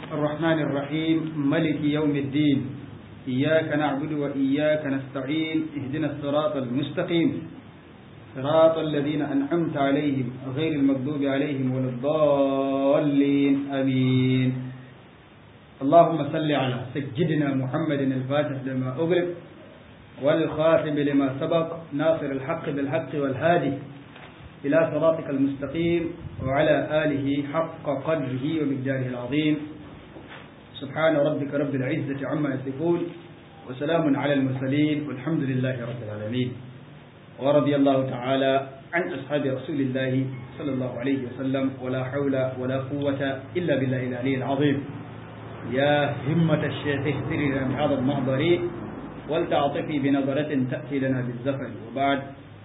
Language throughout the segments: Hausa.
الرحمن الرحيم ملك يوم الدين إياك نعبد وإياك نستعين اهدنا الصراط المستقيم صراط الذين أنعمت عليهم غير المغضوب عليهم ولا الضالين آمين اللهم صل على سيدنا محمد الفاتح لما أغلق والخاتم لما سبق ناصر الحق بالحق والهادي إلى صراطك المستقيم وعلى آله حق قدره ومقداره العظيم سبحان ربك رب العزة عما يصفون وسلام على المرسلين والحمد لله رب العالمين ورضي الله تعالى عن أصحاب رسول الله صلى الله عليه وسلم ولا حول ولا قوة إلا بالله العلي العظيم يا همة الشيخ اهتري لنا بهذا المحضر ولتعطفي بنظرة تأتي لنا بالزفر وبعد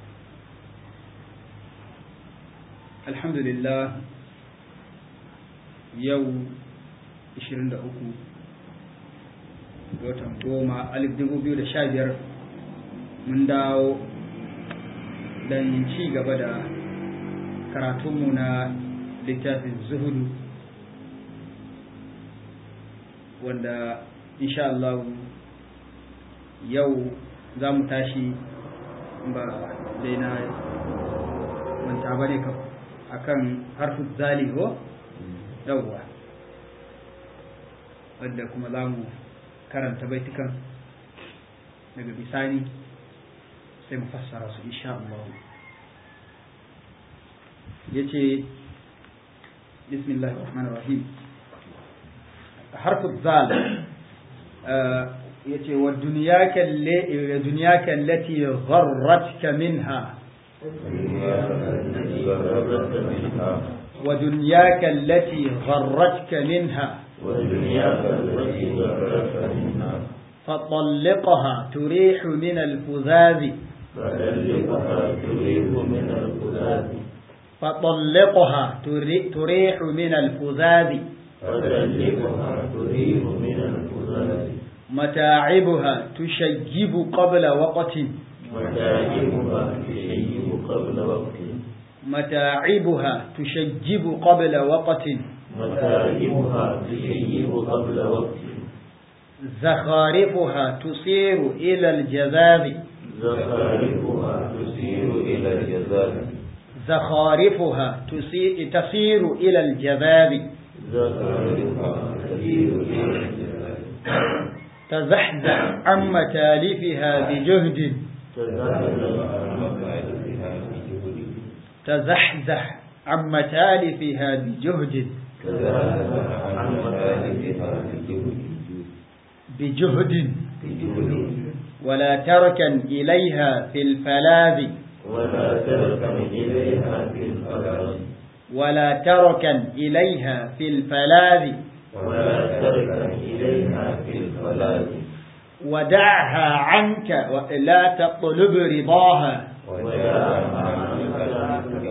الحمد لله يوم 23 watan goma alif dubu biyu da sha biyar mun dawo don ci gaba da karatunmu na littafin zuhudu wanda insha Allah yau za mu tashi ba dai na manta ba ne akan harfin zali ko yauwa wadda kuma za mu karanta baitukan daga bisani sai mu fassara su insha Allah ya ce bismillah rahman rahim harfin zal ya ce wa duniyaka allati gharratka minha ودنياك التي غرتك منها ودنياك التي غرتك منها فطلقها تريح من الفذاذ فطلقها تريح من الفذاذ فطلقها تريح من الفذاذ فطلقها تريح من الفذاذ متاعبها تشيب قبل وقت متاعبها تشيب قبل وقت متاعبها تشجب قبل وقت متاعبها تشيب قبل وقت زخارفها تصير إلى الجذاذ زخارفها تسير إلى الجذاب زخارفها تسي- تصير إلى الجذاذ زخارفها تسير إلى الجذاب تزحزح عن متالفها بجهد تزحزح عن مكاتبها بجهد تزحزح عن متالفها بجهد تزحزح عن مكاتبها بجهد بجهد بجهد ولا تركن إليها في الفلاذ ولا تركن إليها في الفلاذ ولا تركن إليها في الفلاذ ولا تركن إليها في الفلاذ ودعها عنك ولا تطلب رضاها ودعها عنك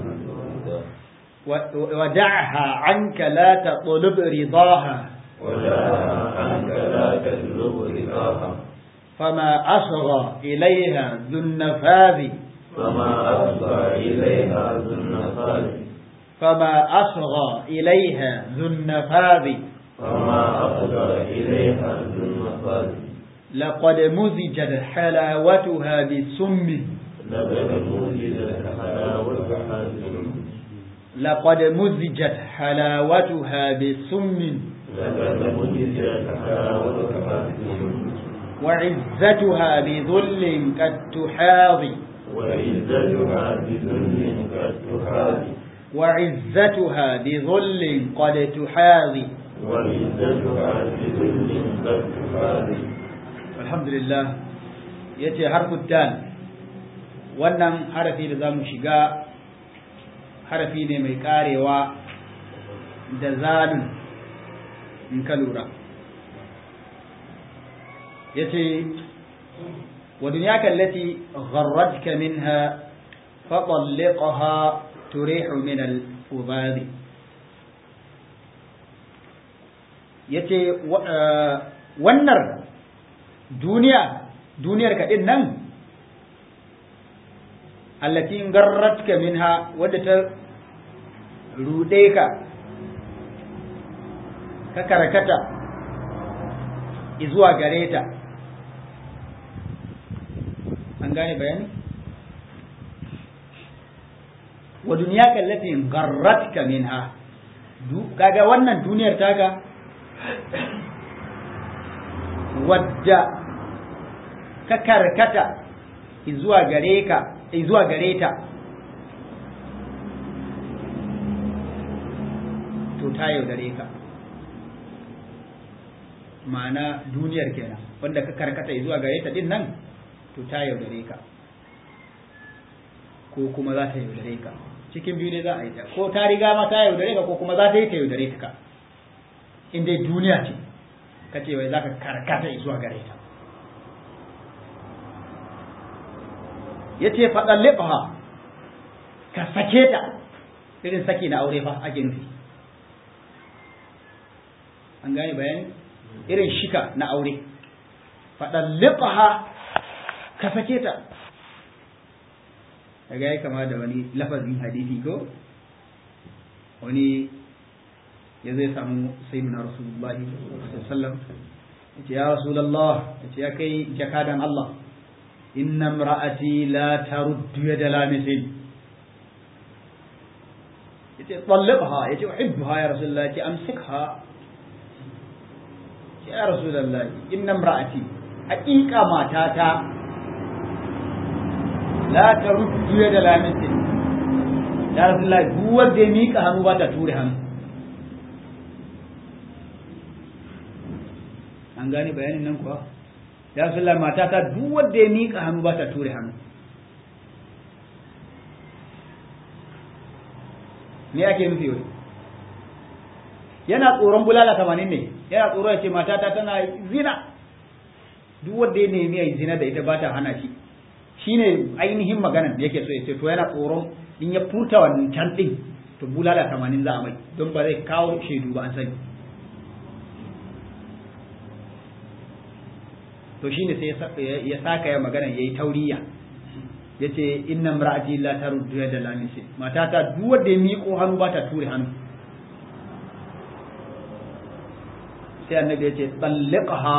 و- ودعها عنك لا تطلب رضاها ودعها عنك لا تطلب رضاها فما أصغى إليها ذو النفاذ فما أفضى إليها ذو النفاذ فما أصغى إليها ذو النفاذ فما أفضى إليها ذو النفاذ لقد مزجت حلاوتها بسم لقد وجدت حلاوة حازم لقد مزجت حلاوتها بسم لقد وجدت حلاوة حازم وعزتها بذل قد تحاضي وعزتها بذل قد تحاذي وعزتها بذل قد تحاضي وعزتها بذل قد تحاذي الحمد لله yace harfu dal wannan harafi da zamu shiga harafi ne mai karewa da zalun in ka lura yace wa dunyaka allati gharratka minha fatalliqha turihu min al-fudadi yace wannan duniya duniyar ka din nan allati garratka minha wadda ta rude ka ka karkata zuwa gare ta an gane bayani wa duniya kallati garratka minha kaga wannan duniyar taka wadda ka karkata zuwa gare ka zuwa gare ta to ta yaudare ka ma'ana duniyar kenan wanda ka karkata zuwa gare ta din nan to ta yaudare ka ko kuma za ta yaudare ka cikin biyu ne za a yi ta ko ta riga ma ta yaudare ka ko kuma za ta yi ta yaudare ka in dai duniya ce ka ce wai za ka karkata zuwa gare ta ya ce faɗan leɓa ka sake ta irin saki na aure fa ake nufi an gane bayani irin shika na aure faɗan leɓa ka sake ta daga ya kama da wani lafazin hadisi ko wani ya zai samu sayyidina rasulullahi sallallahu alaihi ya rasulullah ya ce ya kai jakadan Allah inna imra'ati la taruddu yada lamisin yace tallibha yace uhibbuha ya rasulullah yace amsikha ya rasulullah inna imra'ati haqiqa matata la taruddu yada lamisin ya rasulullah duk wanda ya mika hannu ba ta ture hannu an gane bayanin nan kuwa ya rasulullah matata duk wanda ya mika hannu ba ta ture hannu me ake nufi wai yana tsoron bulala tamanin ne yana tsoro ya ce matata tana zina duk wanda ya nemi ya yi zina da ita ba ta hana shi shine ainihin maganan da yake so ya ce to yana tsoron in ya furta wancan din to bulala tamanin za a mai don ba zai kawo shaidu ba an sani to shine sai ya saka ya maganan yayi tauriya yace inna imra'ati la taruddu yada lamisi matata duk wanda ya miƙo hannu ba ta ture hannu sai annabi yace talliqha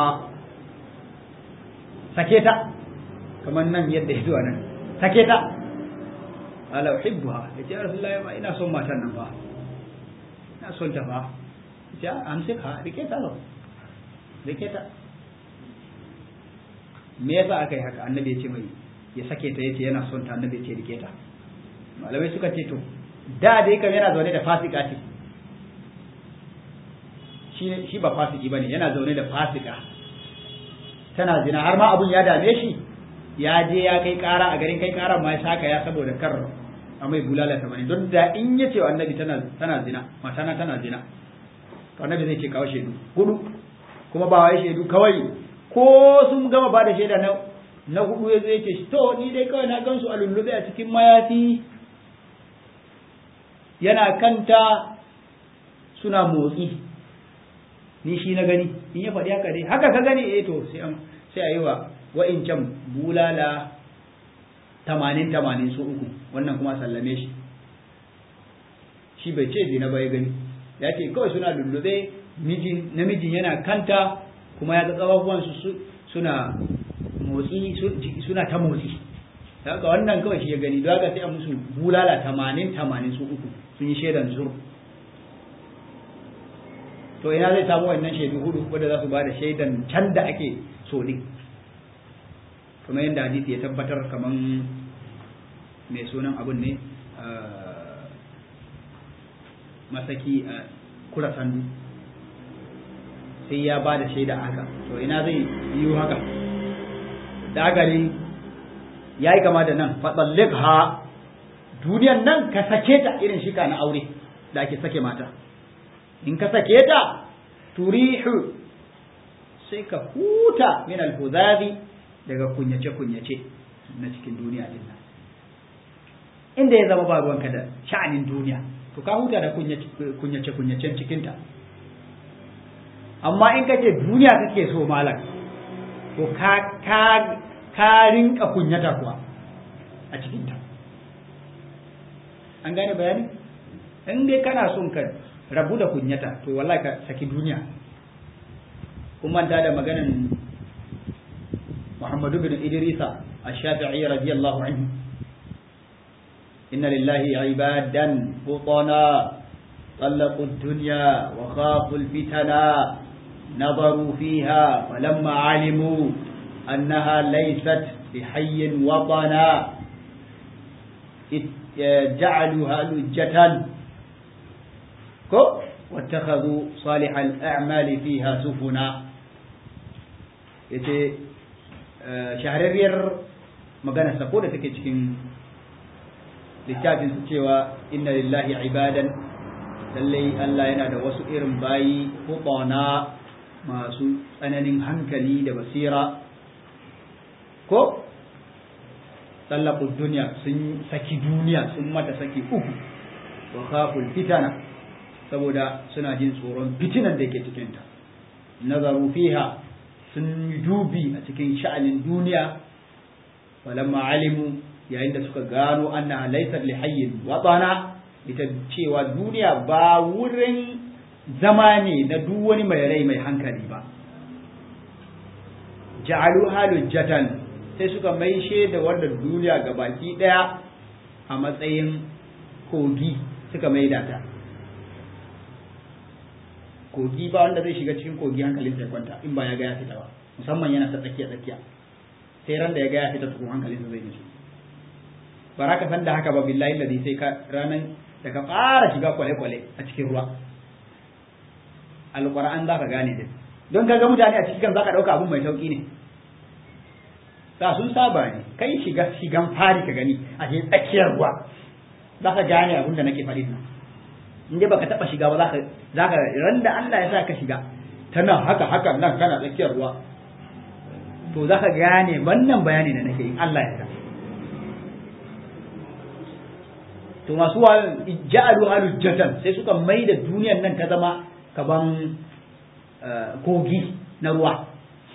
sake ta kamar nan yadda ya zuwa nan sake ta ala uhibbuha yace ya rasulullahi ma ina son matan nan ba ina son ta ba yace amsika rike ta lo rike ta me yasa aka yi haka annabi ya ce mai ya sake ta yace yana son ta annabi ya ce rike ta malamai suka ce to da dai kam yana zaune da fasika ce shi shi ba fasiki bane yana zaune da fasika tana zina har ma abun ya dame shi ya je ya kai kara a garin kai karan ma ya saka ya saboda kar a mai bulala ta bane don da in ya ce wa annabi tana tana zina matana tana zina to annabi zai ce kawo shaidu hudu kuma ba wai shaidu kawai ko sun gama ba da shaida na na hudu ya zai ce to ni dai kawai na gansu a lullube a cikin mayafi yana kanta suna motsi ni shi na gani in ya faɗi haka dai haka ka gani eh to sai an sai a yi wa wa'incan bulala tamanin tamanin su uku wannan kuma sallame shi shi bai ce zina ba ya gani ya ce kawai suna lullube namijin yana kanta kuma ya ga ƙafafuwansu suna motsi suna ta motsi haka wannan kawai shi ya gani don haka sai a musu bulala tamanin tamanin su uku sun yi shaidan zur to ina zai samu wannan shaidu hudu wanda za su ba da shaidan can da ake so din kuma yadda hadisi ya tabbatar kaman mai sunan abun ne masaki a kura sandu sai ya ba da shaida haka to ina zai yi haka dagari ya yi kama da nan fatsallik ha duniyan nan ka sake ta irin shika na aure da ake sake mata in ka sake ta turihu sai ka huta min alhuzazi daga kunyace-kunyace na cikin duniya din nan inda ya zama ba ruwanka da sha'anin duniya to ka huta da kunyace-kunyacen cikinta amma in ka ce duniya kake so malam to ka ka ka rinka kunyata kuwa a cikinta an gane bayani in dai kana son ka rabu da kunyata to wallahi ka saki duniya kun manta da maganan Muhammadu bin Idrisa الشافعي رضي الله عنه إن لله عبادا فطنا طلقوا الدنيا وخافوا الفتنا نظروا فيها فلما علموا أنها ليست بحي وطنا جعلوها لجة واتخذوا صالح الأعمال فيها سفنا yace shahararriyar magana sako da take cikin littafin su cewa inna lillahi ibadan lallai Allah yana da wasu irin bayi hutana masu tsananin hankali da basira ko tsallaku duniya sun saki duniya sun mata saki uku wa khaful fitana saboda suna jin tsoron fitinan da ke cikinta nazaru fiha sun yi dubi a cikin sha'anin duniya walamma alimu yayin da suka gano anna laysat li hayyin watana ita cewa duniya ba wurin zama ne na duk wani mai rai mai hankali ba ja'alu halujjatan sai suka maishe da wannan duniya ga baki daya a matsayin kogi suka maida ta kogi ba wanda zai shiga cikin kogi hankalin sai kwanta in ba ya ga ya fita ba musamman yana ta tsakiya tsakiya sai ran da ya ga ya fita tukun hankalin sa zai nishi ba za ka san da haka ba billahi ladhi sai ka ranan da ka fara shiga kwale-kwale a cikin ruwa alƙur'an za ka gane din don ka ga mutane a cikin za ka ɗauka abun mai sauƙi ne da sun saba ne kai shiga shigan fari ka gani a cikin tsakiyar ruwa za ka gane abin da nake faɗi nan in dai baka taɓa shiga ba za ka za ka ran da Allah ya sa ka shiga tana haka haka nan kana tsakiyar ruwa to za ka gane wannan bayani da nake in Allah ya sa to masu wa ja'alu halujjatan sai suka mai da duniyar nan ta zama kaban kogi na ruwa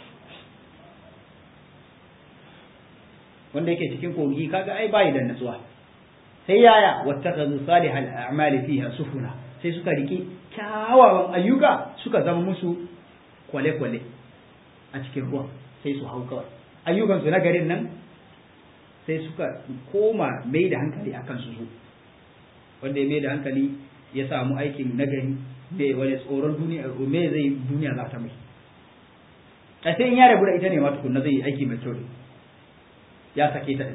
wanda yake cikin kogi kaga ai bayi da natsuwa sai yaya wattakazu salihal a'mali fiha sufuna sai suka riki kyawawan ayyuka suka zama musu kwale-kwale a cikin ruwa sai su hau kawai ayyukansu na garin nan sai suka koma mai da hankali akan su su wanda ya mai da hankali ya samu aikin nagari me wani tsoron duniya me zai duniya za ta mai a sai in ya rabu da ita ne ma tukunna zai yi aiki mai kyau ya sake ta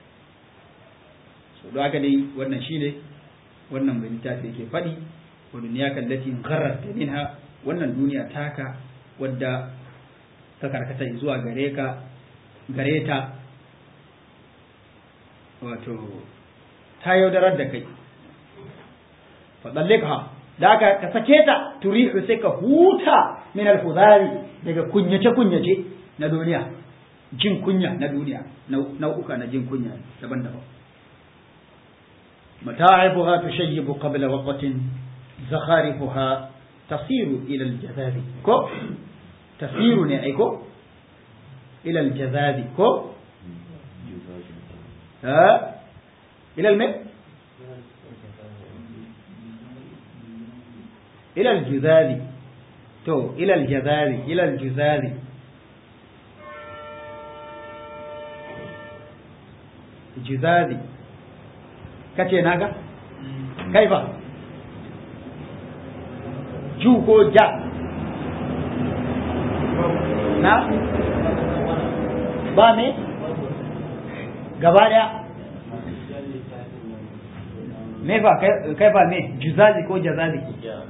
so don haka dai wannan shine wannan mai littafi yake faɗi wa duniya kallati gharrat minha wannan duniya taka wadda ta karkata zuwa gare ka gare ta wato ta yaudarar da kai faɗallika da aka ka sake ta turihu sai ka huta min alfuzari daga kunyace kunyace na duniya jin kunya na duniya nau'uka na jin kunya daban-daban متاعبها تشيب قبل وقت زخارفها تصير إلى الجذاب كو تصير أيكو إلى الجذاب كو ها إلى الماء إلى الجذاذ تو إلى الجذاذ إلى الجذاذ جذاذ kace naga kai ba ju ko ja na ba me gaba daya me fa kai fa me juzazi ko jazazi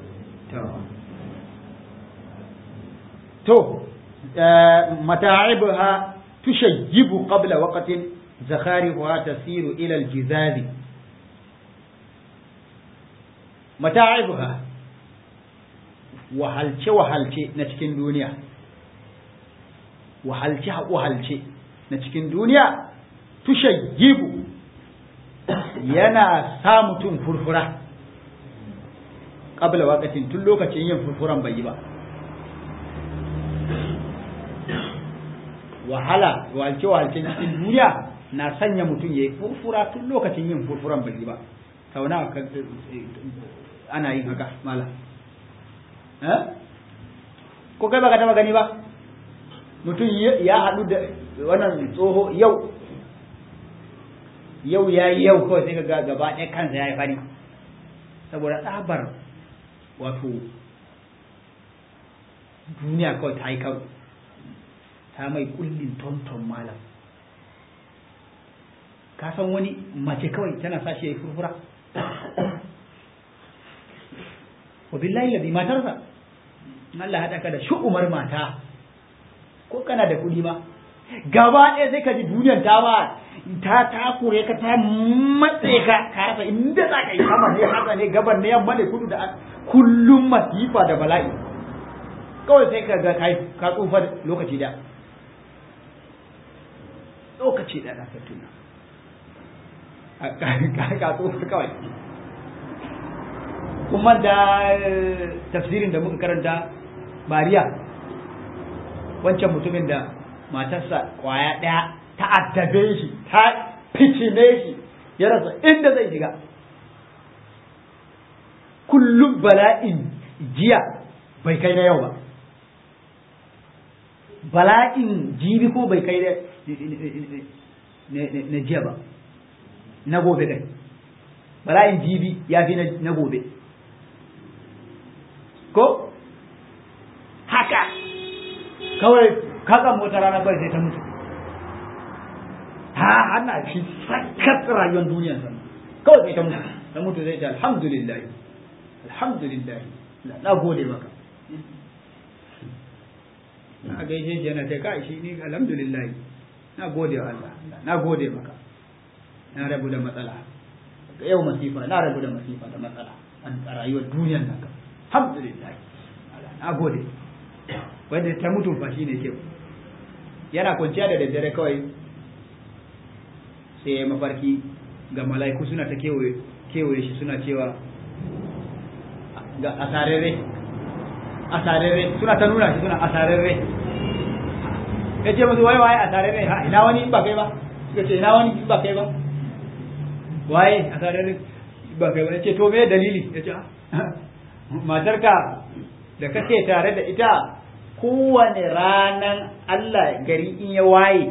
to mata'ibha tushayyibu qabla waqtin zakharifuha tasiru ila al-jizazi mata'ibha wahalce wahalce na cikin duniya wahalce wahalce na cikin duniya tushayyibu yana sa mutum furfura qabla waqtin tun lokacin yin furfuran bai yi ba wahala walce walce cikin duniya na sanya mutum ya yi furfura tun lokacin yin furfuran bai yi ba kauna ana yin haka mala ko kai baka taba gani ba mutum ya haɗu da wannan tsoho yau yau ya yi yau kawai sai ka ga gaba ɗaya kansa ya yi fari saboda tsabar wato duniya kawai ta yi kawai ta mai kullin tonton malam ka san wani mace kawai tana sa shi ya yi furfura wa billahi ladhi matarsa Allah haɗa ka da shu'umar mata ko kana da kuɗi ma gaba ɗaya sai ka ji duniyar ta ba ta takure ka ta matse ka ka rasa inda za ka yi sama ne haka ne gaban ne yamma ne kudu da kullum masifa da bala'i kawai sai ka ga kai ka tsufa lokaci da lokaci da na tuna ka tsufa kawai kuma da tafsirin da muka karanta bariya wancan mutumin da matarsa kwaya ɗaya ta addabe shi ta ficine shi ya rasa inda zai shiga kullum bala'in jiya bai kai na yau ba bala'in jibi ko bai kai na jiya ba na gobe kai bala'in jibi ya fi na gobe ko haka kawai kakan mota rana bai sai ta mutu ha ana shi sakat rayuwar duniyar sa kawai sai ta mutu ta mutu zai ce alhamdulillah alhamdulillah na gode maka na gaishe shi yana ta kai shi ni alhamdulillah na gode wa Allah na gode maka na rabu da matsala yau masifa na rabu da masifa da matsala a rayuwar duniyar nan alhamdulillah na gode wanda ta mutu fa shine ke yana kwanciya da daddare kawai sai ya mafarki ga mala'iku suna ta kewaye shi suna cewa ga asararre asararre suna ta nuna shi suna asararre ya ce musu waye waye asararre ha ina wani ba kai ba suka ce ina wani ba kai ba waye asararre ba kai ba ya ce to me dalili ya ce matarka da kake tare da ita kowane ranan Allah gari in ya waye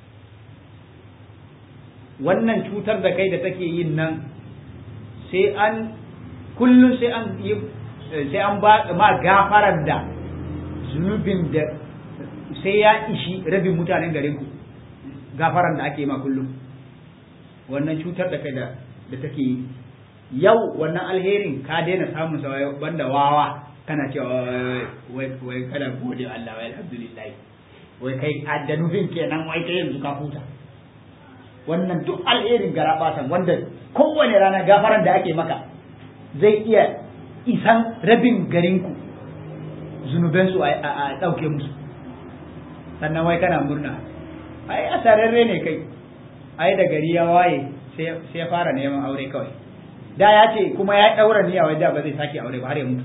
wannan cutar da kai da take yin nan sai an kullum sai an yi sai an ba ma gafarar da zunubin da sai ya ishi rabin mutanen garin ku gafarar da ake ma kullum wannan cutar da kai da da take yi yau wannan alherin ka daina samun sa banda wawa kana cewa wai wai kada gode Allah wai alhamdulillah wai kai da nufin kenan wai kai yanzu ka huta wannan duk alherin garabatan wanda kowane rana gafaran da ake maka zai iya isan rabin garinku zunubensu a ɗauke musu sannan wai kana murna ai asararre ne kai ai da gari ya waye sai ya fara neman aure kawai da ya ce kuma ya ɗaura niyya wai da ba zai sake aure ba har ya mutu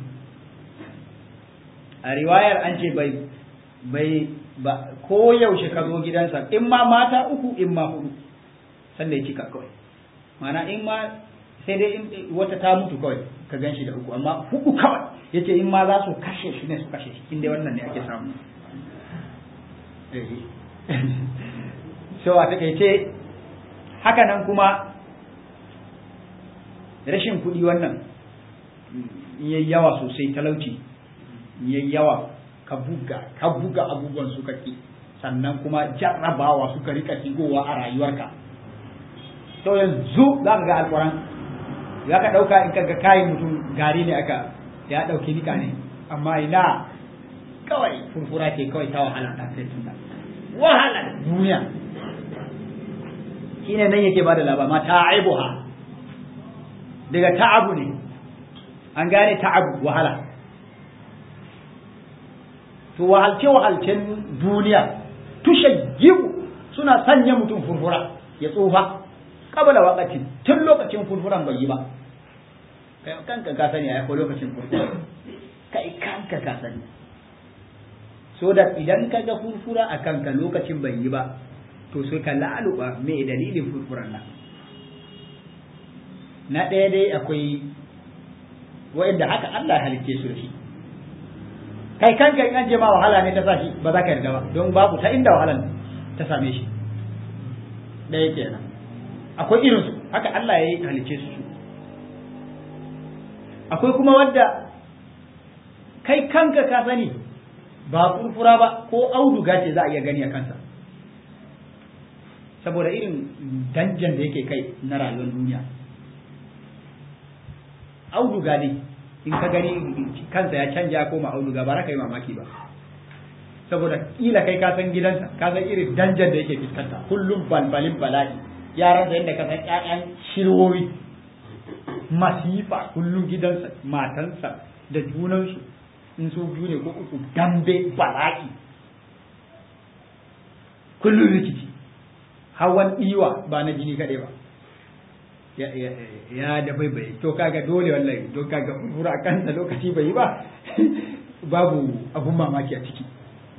a riwayar an ce bai bai ba ko yaushe ka zo gidansa in ma mata uku in ma hudu sanda ya cika kawai mana in ma sai dai wata ta mutu kawai ka gan shi da uku amma hudu kawai yace in ma za su kashe shi ne su kashe shi inda wannan ne ake samu so a takaice haka nan kuma rashin kuɗi wannan yayi yawa sosai talauci yayi yawa ka buga ka buga abubuwan suka ki sannan kuma jarrabawa suka rika shigowa a rayuwarka to yanzu za ka ga alƙur'an za ka ɗauka in kaga kayan mutum gari ne aka ya ɗauki nika ne amma ina kawai furfura ce kawai ta wahala ta sai tunda wahala duniya shine nan yake bada labari ma ta'ibuha daga ta'abu ne an gane ta'abu wahala to wahalce wahalcen duniya tushayyibu suna sanya mutum furfura ya tsufa kabala wakatin tun lokacin furfuran bai yi ba kai kanka ka sani ai ko lokacin furfura kai kanka ka sani so da idan ka ga furfura a kanka lokacin bai yi ba to sai ka laluba me dalilin furfuran nan na ɗaya dai akwai wa'inda haka Allah ya halicce su da shi kai kanka in an je ma wahala ne ta sa shi ba za ka yarda ba don babu ta inda wahalan ta same shi ɗaya kenan akwai irin su haka Allah ya yi halicce su akwai kuma wadda kai kanka ka sani ba furfura ba ko auduga ce za a iya gani a kansa saboda irin danjan da yake kai na rayuwar duniya auduga ne in ka gani kansa ya canja koma auduga ba ka yi mamaki ba saboda kila kai ka san gidansa ka san irin danjan da yake fuskanta kullum balbalin bala'i yaran da yadda ka san ƴaƴan shirwowi masifa kullum gidansa matansa da junansu in su biyu ne ko uku dambe bala'i kullum rikici hawan iwa ba na jini kaɗai ba ya da bai bai to kaga dole wallahi to kaga fura kansa lokaci bai yi ba babu abun mamaki a ciki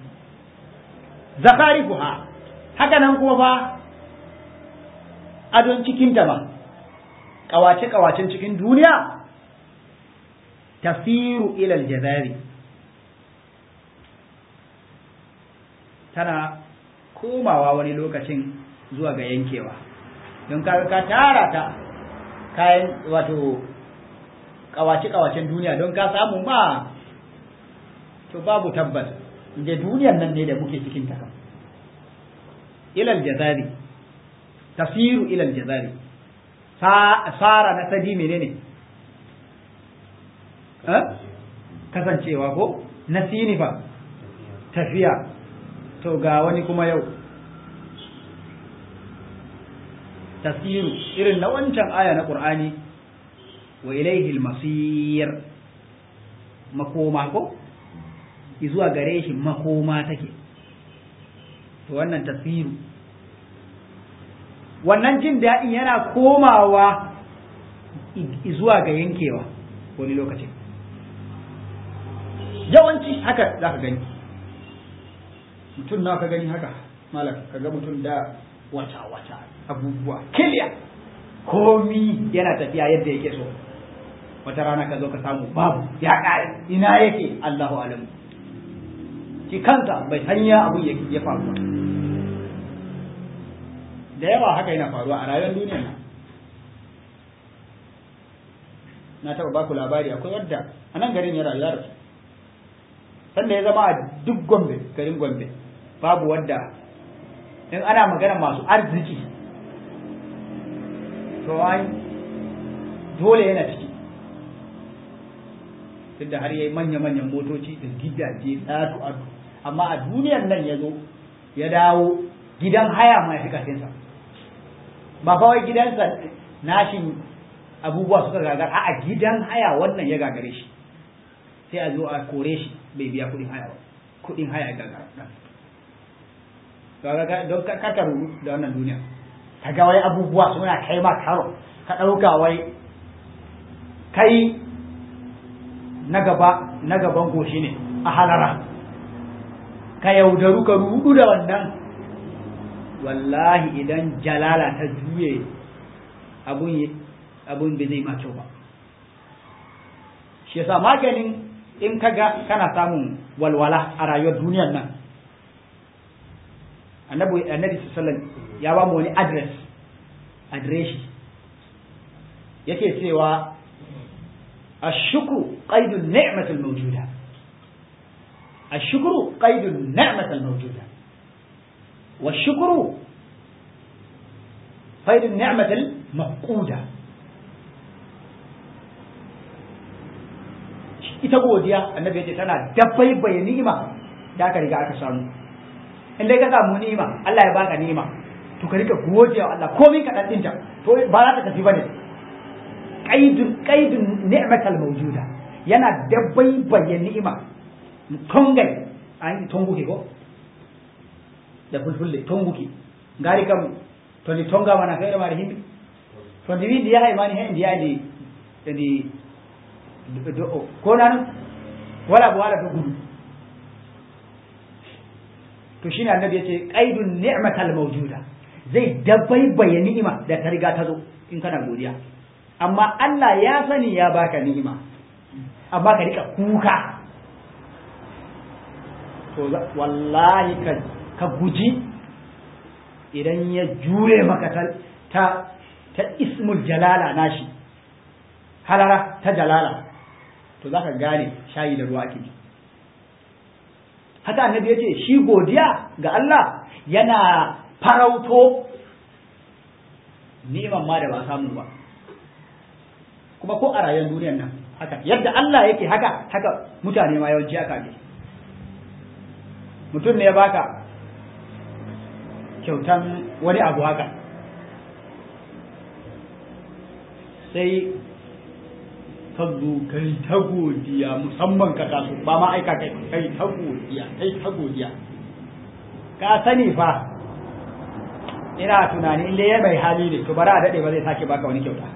zakarifuha haka nan kuma fa adon cikin ta ba kawace kawacen cikin duniya tafiru ilal jazari tana komawa wani lokacin zuwa ga yankewa don ka ka tara ta kayan wato kawace-kawacen duniya don ka samu ma to babu tabbas da duniyan nan ne da muke cikin ta kan ilal jazari tasiru ilal jazari sara na sadi menene kasancewa ko na sinifa tafiya to ga wani kuma yau tasiru irin na wancan aya na ƙur'ani wa ilaihi masir makoma ko zuwa gare shi makoma take to wannan tasiru wannan jin daɗin yana komawa zuwa ga yankewa wani lokacin yawanci haka za ka gani mutum na ka gani haka malam ka ga mutum da wata-wata abubuwa kiliya komi yana tafiya yadda yake so wata rana ka zo ka samu babu ya ƙare ina yake Allahu alamu shi kansa bai hanya abu ya faru da yawa haka yana faruwa a rayuwar duniya na na taɓa baku labari akwai wadda a nan garin ya rayu ya rasu sanda ya zama a duk gombe garin gombe babu wadda in ana magana masu arziki to ai dole yana ciki duk da har yayi manya-manyan motoci da gidaje tsatu adu amma a duniyar nan ya zo ya dawo gidan haya ma ya fi kafinsa ba kawai gidansa nashin abubuwa suka gagar a gidan haya wannan ya gagare shi sai a zo a kore shi bai biya kuɗin haya ba kuɗin haya gagara don ka rudu da wannan duniya ka ga wai abubuwa suna kai ma karo ka ɗauka wai kai na gaba na gaban goshi ne a halara ka yaudaru ka rudu da wannan wallahi idan jalala ta juye abun abun bai zai ma kyau ba shi yasa maganin in ka ga kana samun walwala a rayuwar duniyar nan annabi annabi sallallahu ya ba mu wani address adireshi yake cewa الشكر قيد النعمة الموجودة الشكر قيد النعمة الموجودة والشكر قيد النعمة المفقودة ita godiya annabi yace tana dabbai bai ni'ima da aka riga aka samu in dai ka samu ni'ima Allah ya baka ni'ima to ka riga godiya wa Allah komai ka dan dinta to ba za ta tafi bane qaidun qaidun ni'matal mawjuda yana dabbai bai ni'ima tongai an tonguke ko da fulfulle tonguke ngari kam to ni tonga mana fere mari himbi to ndi wi ndi yahay mani hen ndi yahay ndi ndi ko nan wala bo wala to gudu to shine annabi yace qaidun ni'matal mawjuda zai dabbai bai ni'ima da ta riga ta zo in kana godiya amma Allah ya sani ya baka ni'ima amma ka rika kuka to wallahi ka ka guji idan ya jure maka ta ta, ta ismul jalala nashi halara ta jalala to za ka gane shayi da ruwa ake haka annabi ya ce shi godiya ga Allah yana farauto ni'imar ma da ba samu ba kuma ko a rayuwar duniyar nan haka yadda Allah yake haka haka mutane ma yawanci haka ne mutum ne ya baka kyautan wani abu haka sai ka zo kai ta godiya musamman ka taso ba ma aika kai kai ta godiya kai ta godiya ka sani fa ina tunani inda ya mai hali ne to bara a daɗe ba zai sake baka wani kyauta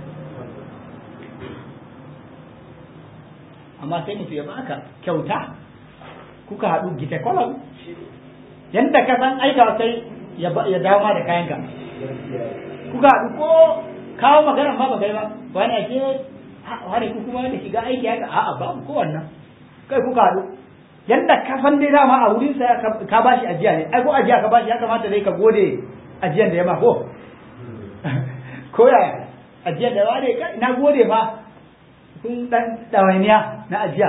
amma sai mutu ya baka kyauta kuka haɗu gita kwalam yadda ka san aika kai ya dawo ma da kayanka kuka haɗu ko kawo magana ma ba kai ba wani ake wani ku kuma da shiga aiki haka a'a ba ko wannan kai kuka haɗu yadda ka san dai dama a wurin sa ka bashi ajiya ne ai ko ajiya ka bashi ya kamata dai ka gode ajiyan da ya ma ko ko yaya ajiyan da wani na gode fa kun dan ɗawainiya na ajiya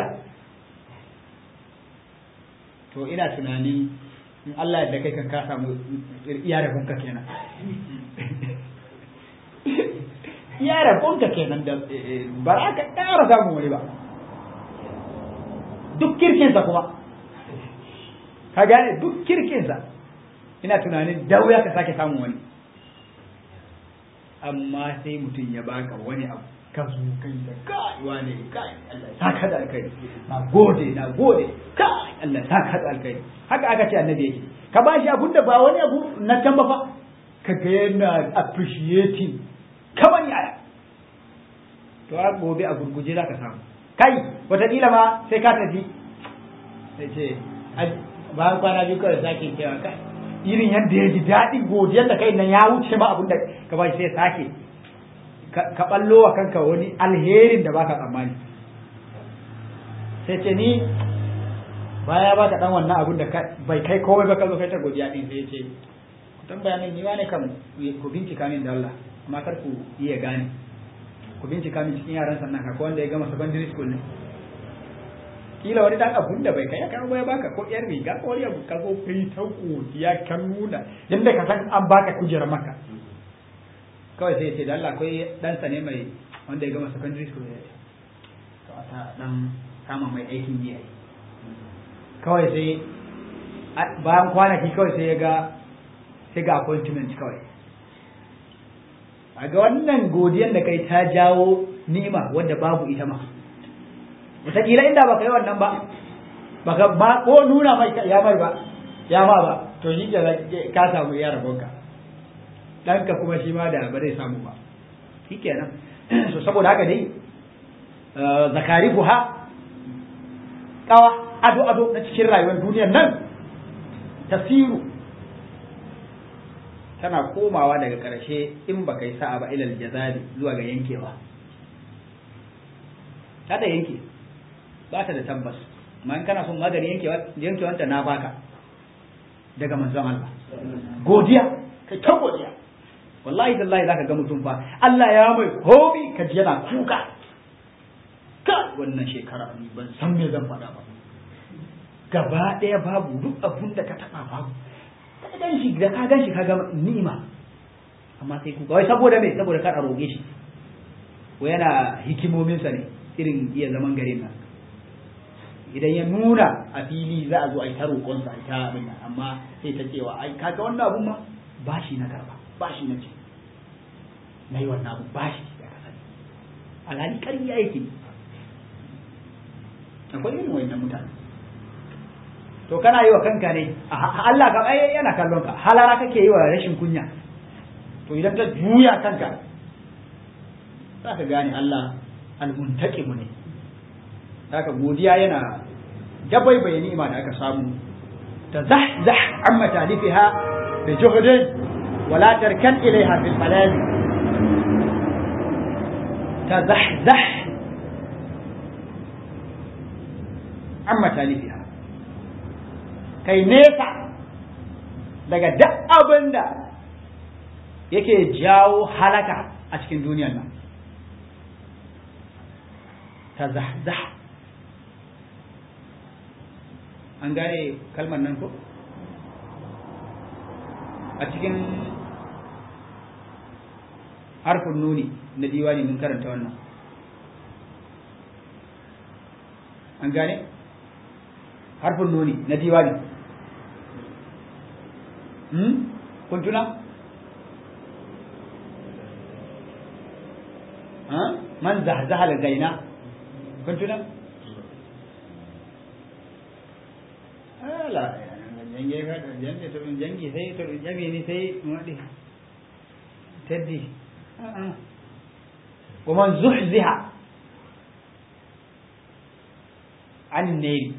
to ina tunani in Allah da kai kan ka samu iya rabonka kenan iya rabonka kenan da ba za ka ƙara samun wani ba duk kirkinsa kuma ka gane duk kirkinsa ina tunanin da wuya ka sake samun wani amma sai mutum ya baka wani abu ka zo kai da kai wane kai Allah ya saka da alkai na gode na gode kai Allah ya saka da alkai haka aka ce annabi yake ka ba shi abun da ba wani abu na can ba fa ka ga yana appreciating kamar yaya to a gobe a gurguje za ka samu kai wataƙila ma sai ka tafi sai ce bayan kwana biyu kawai sake cewa kai irin yadda ya ji daɗin godiyar da kai nan ya wuce ma abin da ka ba shi sai sake ka ballo wa kanka wani alherin da baka tsammani sai ce ni baya baka dan wannan abun da bai kai komai ba ka zo kai ta godiya din sai ce ku tambaya min ni wane kan ku bincika min da Allah amma kar ku iya gane ku bincika min cikin yaran sannan ka wanda ya gama secondary school ne kila wani dan abun da bai kai ka ya baka ko yar riga ko wani abu ka zo kai ta godiya ka nuna yanda ka san an baka kujerar maka kawai sai ce da Allah akwai ɗansa ne mai wanda ya gama secondary school ya to a ta dan kama mai aikin yi kawai sai bayan kwanaki kawai sai ya ga sai ga appointment kawai a ga wannan godiyan da kai ta jawo ni'ima wanda babu ita ma wataƙila inda baka yi wannan ba baka ba ko nuna mai ya mai ba ya ma ba to shi ka samu iya rabonka ɗanka kuma shi ma da ba zai samu ba shi kenan so saboda haka dai zakari buha kawa ado ado na cikin rayuwar duniyar nan tasiru tana komawa daga ƙarshe in ba kai sa'a ba ilal jazali zuwa ga yankewa ta da yanke ba ta da tabbas amma in kana son magani yankewanta na baka daga manzon Allah godiya kai ta godiya wallahi tallahi zaka ga mutum fa Allah ya mai hobi ka ji yana kuka ka wannan shekara ni ban san me zan faɗa ba gaba ɗaya babu duk abun da ka taɓa babu ka gan shi da ka gan shi ka ga ni'ima amma sai kuka wai saboda me saboda kar a roge shi ko yana hikimominsa ne irin iya zaman garin nan idan ya nuna a fili za a zo a yi ta roƙonsa a yi ta abin nan amma sai ta cewa ai kaga wannan abun ma bashi na karba bashi na ce na yi wannan abu bashi da ka sani alhali ƙarya yake akwai irin wayannan mutane to kana yi wa kanka ne Allah ka ai yana kallon ka halara kake yi wa rashin kunya to idan ta juya kanka za ka gane Allah almuntaqimu ne haka godiya yana dabai bayani ni'ima da aka samu تزحزح عن متالفها بجهد ولا تركن إليها في الملال تزحزح amma talifiha kai nesa daga duk abin da yake jawo halaka a cikin duniyar nan ta zahzah an gane kalmar nan ko a cikin harfin nuni na diwani mun karanta wannan an gane harfin nuni na diwani hmm? kun tuna man zahzaha da gaina kun tuna ala jange ka jange to jange sai to jami ni sai wadi taddi wa man zuhziha عن النيل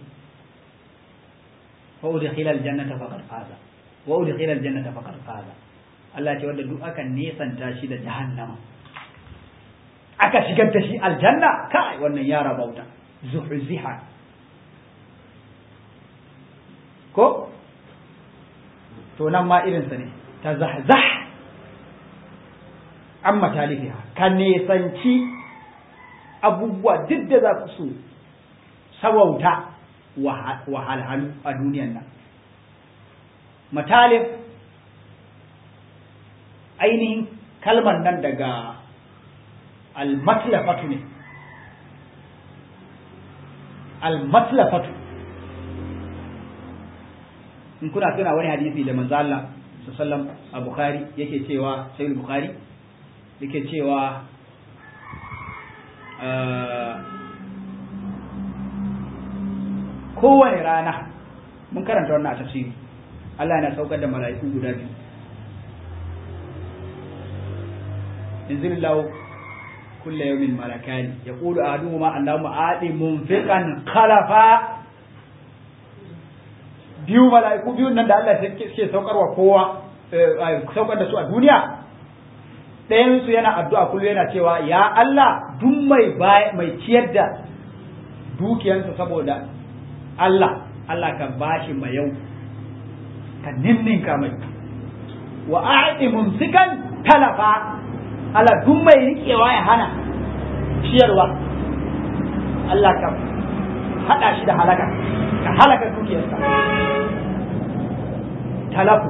فأدخل الجنة فقد فاز وأدخل الجنة فقد فاز Allah ce wanda duk aka nesanta shi da jahannama aka shigar da shi aljanna kai wannan ya rabauta zuhziha ko to nan ma irinsa ne ta zahzah amma talifiha ka nesanci abubuwa duk da za su sabauta wahalhalu a duniyan nan matalif ainihin kalmar nan daga almatlafatu ne almatlafatu in kuna tuna wani hadisi da manzo Allah sallallahu a Bukhari yake cewa sai Bukhari yake cewa kowane rana mun karanta wannan a tafsiri Allah yana saukar da mala'iku guda biyu yanzu lahu kulle yawmin malakani yaqulu ahaduhuma allahumma aati munfiqan khalafa biyu mala'iku biyu nan da Allah ke saukarwa kowa saukar da su a duniya ɗayan su yana addu'a kullum yana cewa ya Allah duk mai mai ciyar da dukiyansa saboda Allah Allah ka bashi mai yau ka ninninka mai wa a'ti mumsikan talafa Allah duk mai riƙewa ya hana ciyarwa Allah ka haɗa shi da halaka ka halaka dukiyarsa talafu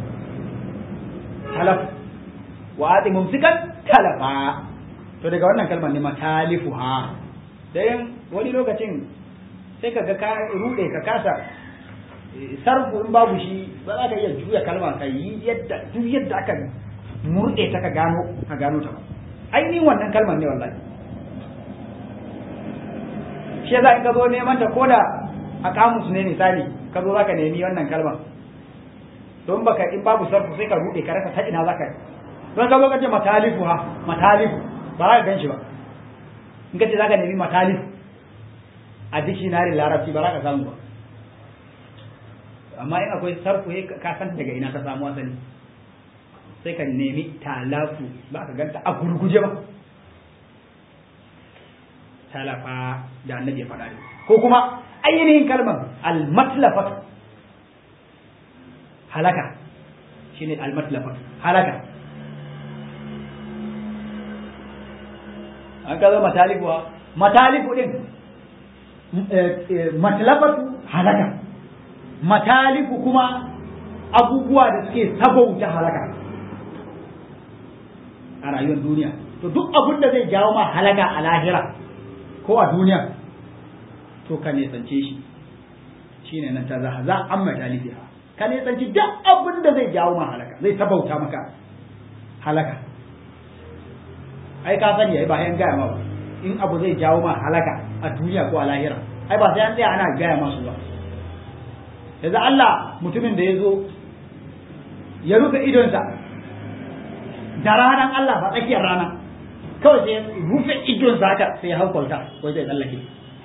talafu wa ati mumsikan talafa to daga wannan kalmar ne matalifu ha dayan wani lokacin sai ka ga ka rude ka kasa sarfu in babu shi ba za ka iya juya kalma ka yi yadda duk yadda aka murɗe ta ka gano ka gano ta ba ainihin wannan kalmar ne wallahi shi yasa in ka zo neman ta koda a kamus ne misali ka zo zaka nemi wannan kalmar don baka in babu sarfu sai ka ruɗe ka rasa ta ina zaka don ka zo ka ce matalifu ha matalifu ba za ka gan shi ba in ka ce zaka nemi matalifu a dictionary larabci ba za ka samu ba amma in akwai sarfu ka san daga ina ka samu asali sai ka nemi talafu ba ka ganta a gurguje ba talafa da annabi ya faɗa ne ko kuma ainihin kalmar almatlafat halaka shine almatlafat halaka an ka zo matalifu matalifu din matlafatu halaka matalifu kuma abubuwa da suke sabauta halaka a rayuwar duniya to duk abin da zai jawo ma halaka a lahira ko a duniya to ka nesance shi shine nan ta zaha za an matalifi ka nesanci duk abin da zai jawo ma halaka zai sabauta maka halaka ai ka sani ai ba yan gaya ma ba in abu zai jawo ma halaka a duniya ko a lahira ai ba sai an tsaya ana gaya masu ba yanzu Allah mutumin da ya zo ya rufe idonsa da ranar Allah ba tsakiyar rana kawai sai rufe idonsa haka sai ya hau kwalta ko zai tsallake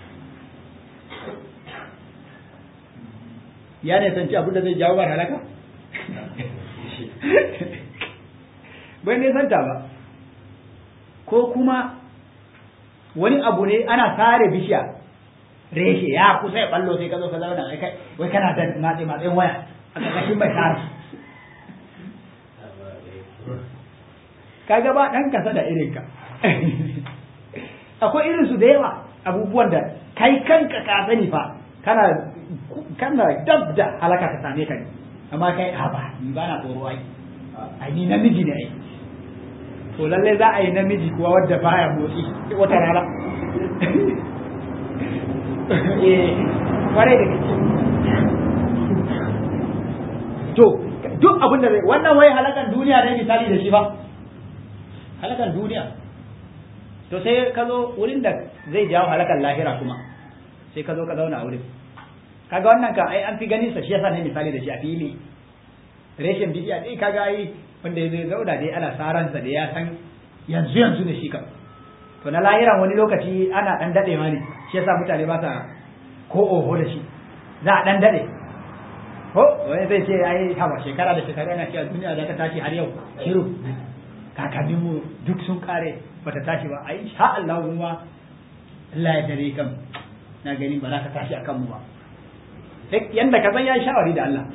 ya ne sanci abin da zai jawo ba halaka bai ne santa ba ko kuma wani abu ne ana sare bishiya reshe ya kusa ya ballo sai ka zo ka zauna wai kai wai kana da matse matsayin waya a ƙarƙashin mai tara kaga ba ɗan kasa da irin ka akwai irin su da yawa abubuwan da kai kanka ka sani fa kana kana dab da halaka ta same ka ne amma kai a ba ni ba na tsoro ai ai ni namiji ne ai to lalle za a yi namiji kuwa wadda baya motsi wata rana eh kware da gaske to duk abin da zai wannan wai halakan duniya ne misali da shi ba halakan duniya to sai ka zo wurin da zai jawo halakan lahira kuma sai ka zo ka zauna a wurin kaga wannan kan ai an fi ganin sa shi yasa ne misali da shi a fili reshen bidiya dai kaga ai wanda zai zauna dai ana saransa da ya san yanzu yanzu ne shi kan to na lahiran wani lokaci ana dan dadewa ne shi yasa mutane ba sa ko oho da shi za a dan dade ko wani zai ce ai haba shekara da shekara ana cewa duniya za ta tashi har yau shiru kakanninmu duk sun kare bata tashi ba ai sha Allah kuma Allah ya dare kan na gani ba za ka tashi akan mu ba sai yanda ka san ya shawari da Allah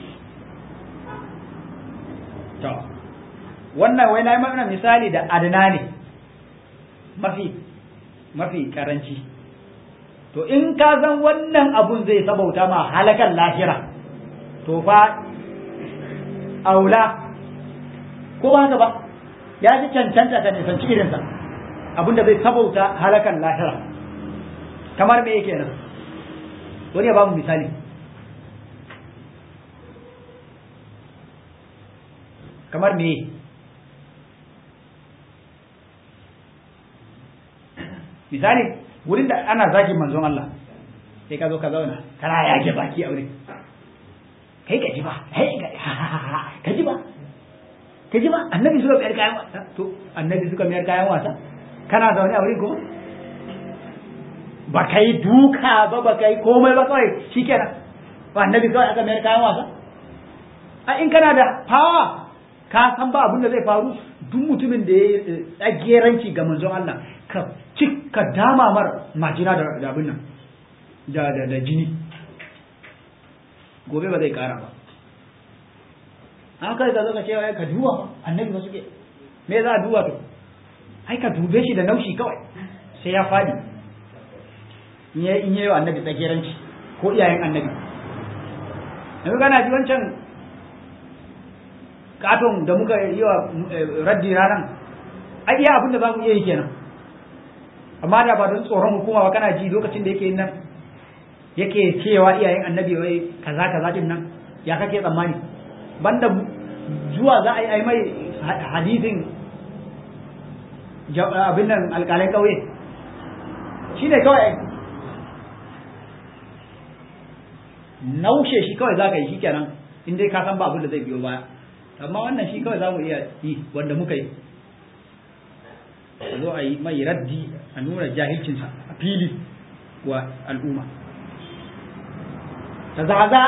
to wannan wai na yi mana misali da adana ne mafi mafi karanci to in ka san wannan abun zai sabauta ma halakan lahira to fa aula ko ba haka ba ya ji cancanta ta nisanci irinsa abinda zai sabauta halakan lahira kamar me yake nan wani ya ba mu misali kamar me misali wurin da ana zagin manzon Allah sai ka zo ka zauna kana yage baki a wurin kai ka ji ba kai ka ji ba ka ji ba annabi suka mayar kayan wasa to annabi suka mayar kayan wasa kana zaune a wurin kuma ba ka yi duka ba ba ka yi komai ba kawai shikenan ba annabi kawai aka mayar kayan wasa a in kana da fawa ka san ba abin da zai faru duk mutumin da ya tsageranci ga manzon Allah ka cika dama mar majina da abin nan da da jini gobe ba zai kara ba an kai ka zo ka cewa ka duba annabi ba suke me za a duba to ai ka dube shi da naushi kawai sai ya fadi in yi in yi wa annabi tsageranci ko iyayen annabi yanzu kana ji wancan katon da muka yi wa raddi ranar ai iya abin da za mu iya yi kenan amma da ba don tsoron hukuma ba kana ji lokacin da yake nan yake cewa iyayen annabi wai kaza kaza din nan ya kake tsammani banda zuwa za a yi ai mai hadisin abin nan alƙalai ƙauye shi ne kawai naushe shi kawai za ka yi shi kenan in dai ka san ba abin da zai biyo baya amma wannan shi kawai za mu iya yi wanda muka yi a zo a yi mai raddi a nuna jahilcinsa a fili wa al'umma ta zaza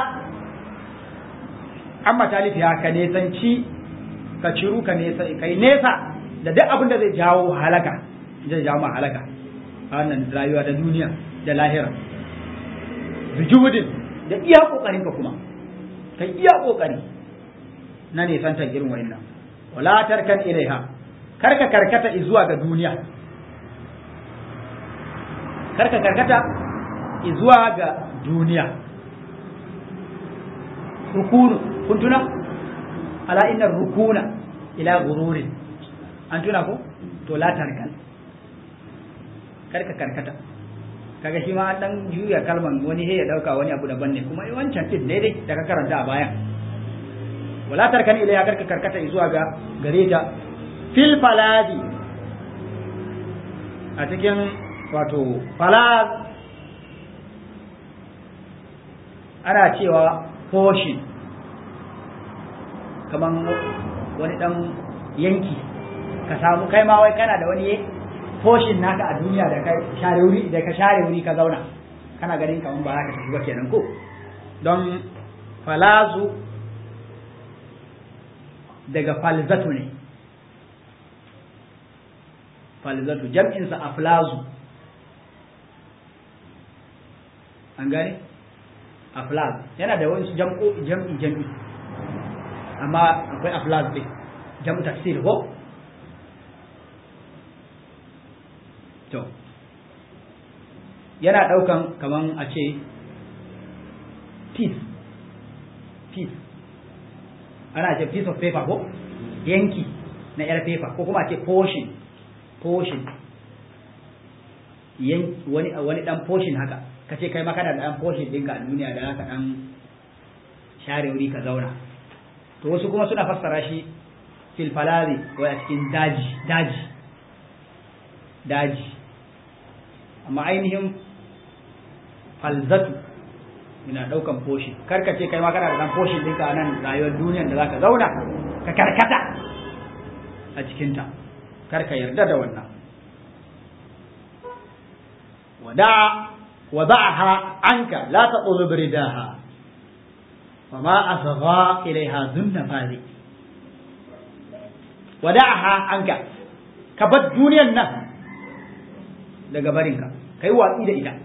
amma talifiya ka nesanci ka ciru ka nesa kai nesa da duk abin da zai jawo halaka zai jawo ma halaka a wannan rayuwa da duniya da lahira bijudin da iya kokarin ka kuma kai iya kokari na nisantar irin wa'annan wala tarkan ilaiha karka karkata zuwa ga duniya karka karkata zuwa ga duniya rukunu kun tuna ala inna rukuna ila gururin an tuna ko to la tarkan karka karkata kaga shi ma an dan juya kalman wani he ya dauka wani abu daban ne kuma wancan din ne dai da ka karanta a bayan wala tarkan ila ya karka karkata zuwa ga gare ta fil faladi a cikin wato falad ana cewa portion kaman wani dan yanki ka samu kai ma wai kana da wani portion naka a duniya da ka share wuri da ka share wuri ka zauna kana ganin kaman ba za ka tafi ba kenan ko don falazu daga falzatu ne falzatu jam'insa aflazu an gane aflaz yana da wani jam'u jam'i jam'i amma akwai aflaz ɗin jam'u tafsir ko to yana ɗaukan kaman a ce piece piece ana ce piece of paper ko yanki na yar paper ko kuma a ce portion portion wani wani dan portion haka kace kai ma kana da dan portion ɗinka a duniya da haka dan share wuri ka zauna to wasu kuma suna fassara shi fil falazi ko a cikin daji daji daji amma ainihin falzatu ina daukan portion karka ce kai ma kana da dan portion ɗinka a nan rayuwar duniyar da zaka zauna ka karkata a cikinta karka yarda da wannan wada wada'aha anka la taqulu biridaha وما أصغى إليها ذو النفاذ ودعها عنك كبد دنيا النفس daga barinka kai watsi da ita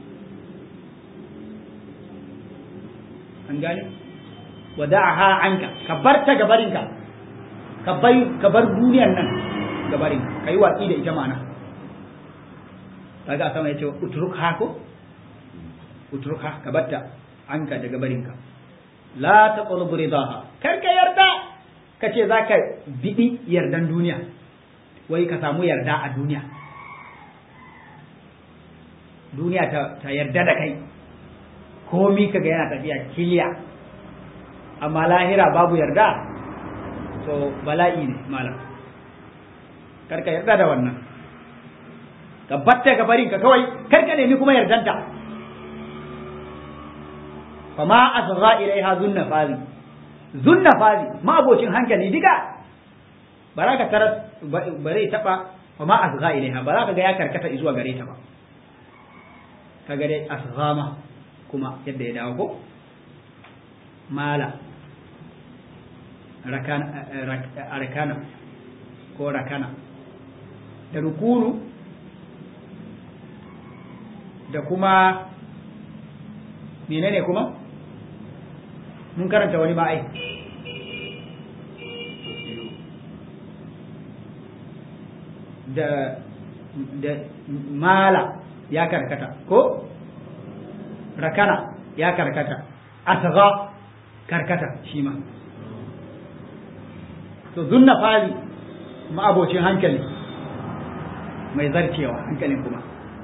an gane wada'aha anka ka bar ta gabarinka ka bai ka bar duniyar nan gabarinka kai watsi da ita mana kaga sama yace utruk ha ko utruk ha ka batta anka daga barinka la taqlub ridaha kar ka yarda ka ce zaka bidi yardan duniya wai ka samu yarda a duniya duniya ta, ta yarda da kai komi kaga yana tafiya kiliya amma lahira babu yarda to bala'i ne malam kar ka yarda da wannan ka batta ka barin ka kawai kar ka nemi kuma yardanta fama asgha ilaiha zunna fazi zunna fazi ma abocin hankali diga ba za ka taras ba zai taba fama asgha ilaiha ba za ka ga ya karkata zuwa gare ta ba kaga dai asghama kuma yadda ya dawo ko mala rakana rakana ko rakana da rukunu da kuma menene kuma mun karanta wani ma'ai da da mala ya karkata ko rakana ya karkata asgha karkata shi ma to zunna fali ma'abocin hankali mai zarcewa hankalin kuma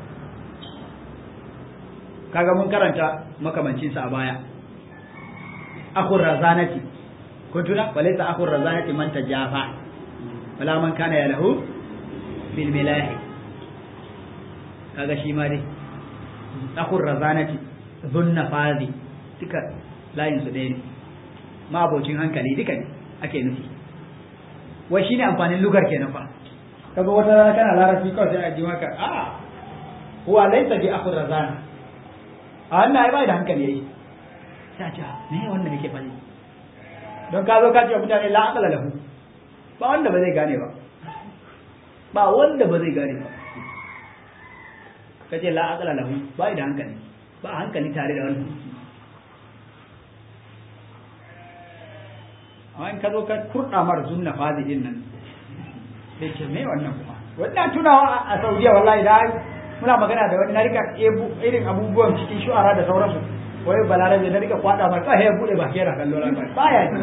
kaga mun karanta makamancinsa a baya akhur razanati kun tuna walaysa akhur razanati man tajafa wala man kana ya lahu bil milahi kaga shi ma dai akhur razanati dhunna fazi duka layin su ɗaya ne ma abocin hankali duka ne ake nufi wai shine amfanin lugar kenan fa kaga wata rana kana larabci kawai sai a ji maka a huwa laysa bi akhur razana a wannan ai bai da hankali yayi sai ce me wannan yake faɗi don ka zo ka ce mutane la aqala lahu ba wanda ba zai gane ba ba wanda ba zai gane ba ka ce la aqala lahu bai da hankali ba hankali tare da wannan amma in ka zo ka kurɗa mar zunna fadidin nan sai ce me wannan kuma wannan tunawa a Saudiya wallahi da muna magana da wani na rika irin abubuwan cikin shu'ara da sauransu wai balarabe na rika kwada mai kai ya bude baki yana kallo ran baya yi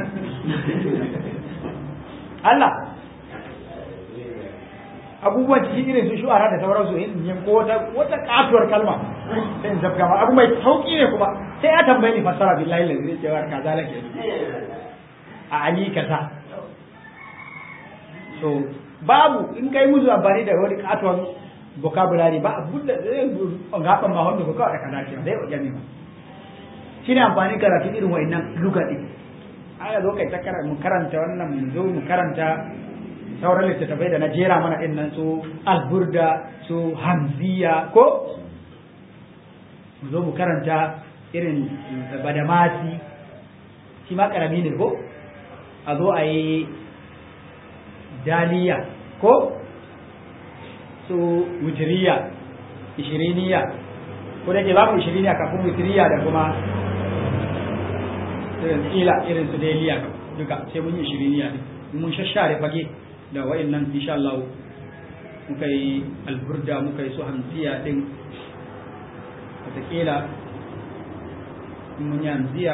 Allah abubuwan cikin irin su shu'ara da sauransu in yin ko wata wata katuwar kalma sai in zabga ma abu mai sauki ne kuma sai ya tambaye ni fassara billahi lazi zai cewa kaza lake a ali kaza so babu in kai musu amfani da wani katuwar vocabulary ba abun da zai gaban ma wanda ko kawai kaza ce zai wajen ne ba shi ne amfani karatu irin wa'annan luga ɗin aka zo kai ta mu karanta wannan mu zo mu karanta sauran littattafai da na jera mana ɗin nan su alburda su hamziya ko mu zo mu karanta irin badamasi shi ma karami ne ko a zo a yi daliya ko su wujiriya ishiriniya ko da ke za mu yi shirya kafin witiriya da kuma irin ila irin su dailiya duka sai mun yi shiriniya ne mun shashare fage da wa'annan insha Allah muka yi alburda muka yi su hamsiya din wataƙila mun yi hamsiya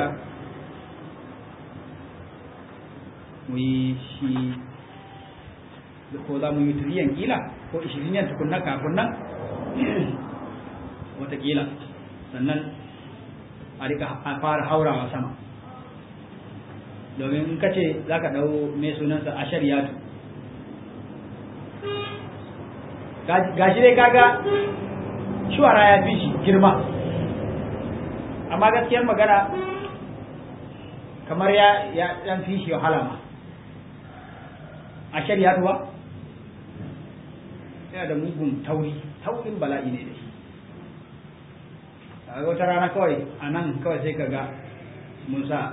mu yi shi ko za mu yi turiyan kila ko ishiriniyan tukunna kafin nan wataƙila sannan a rika fara haurawa sama domin in ka ce za ka ɗau mai sunansa a shari'atu gashi dai kaga shuwara ya fi shi girma amma gaskiyar magana kamar ya ya ɗan fi shi wahala ma a shari'atu ba yana da mugun tauri taurin bala'i ne da shi a wata rana kawai a nan kawai sai ka ga mun sa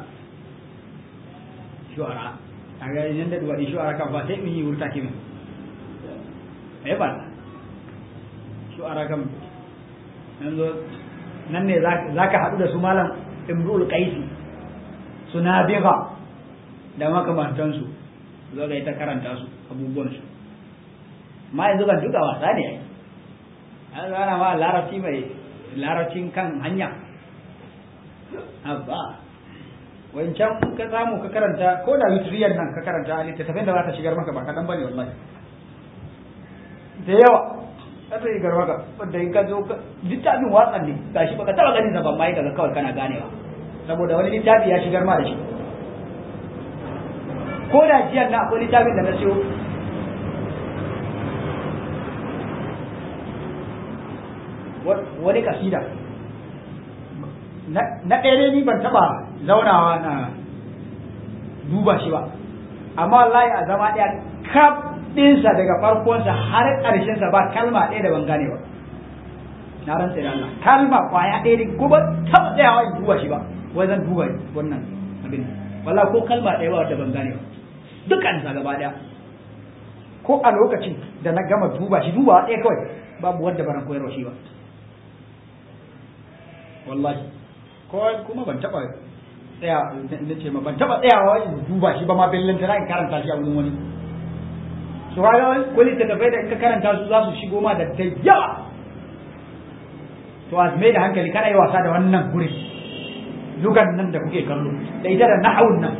shuara a ga yin da duwaɗi shuara kan ba sai in yi wurta kimi ai ba shuara kan yanzu nan ne za ka haɗu da su malam imrul qaisi su nabiga da makamantansu zo ga ita karanta su abubuwansu ma yanzu kan duka wasa ne ai an zana ma larabci mai larabcin kan hanya abba wancan ka samu ka karanta ko da witriyar nan ka karanta a littattafin da za ta shigar maka ba kaɗan ba ne wallahi da yawa za ta shigar maka wanda in ka zo littafin watsan ne ga shi baka taɓa ganin sa ban ma yi kaga kawai kana ganewa saboda wani littafi ya shigar ma da shi ko da jiyan na akwai littafin da na siyo wani kasida na ɗaya ni ban taɓa zaunawa na duba shi ba amma wallahi a zama ɗaya kaf ɗinsa daga farkonsa har ƙarshensa ba kalma ɗaya da ban gane ba na rantsa da Allah kalma kwaya ɗaya ne ko ba taɓa tsayawa in duba shi ba wai zan duba wannan abin wallahi ko kalma ɗaya ba wadda ban gane ba dukkan sa gaba ɗaya ko a lokacin da na gama duba shi duba ɗaya kawai babu wanda ban koyarwa shi ba wallahi ko kuma ban taba tsaya na ce ma ban taba tsayawa in duba shi ba ma bellin tana in karanta shi a wurin wani su kaga wani littattafai da in ka karanta su za su shigo ma da ta yawa to a mai da hankali kana yi wasa da wannan guri lugan nan da kuke kallo da ita da nahawun nan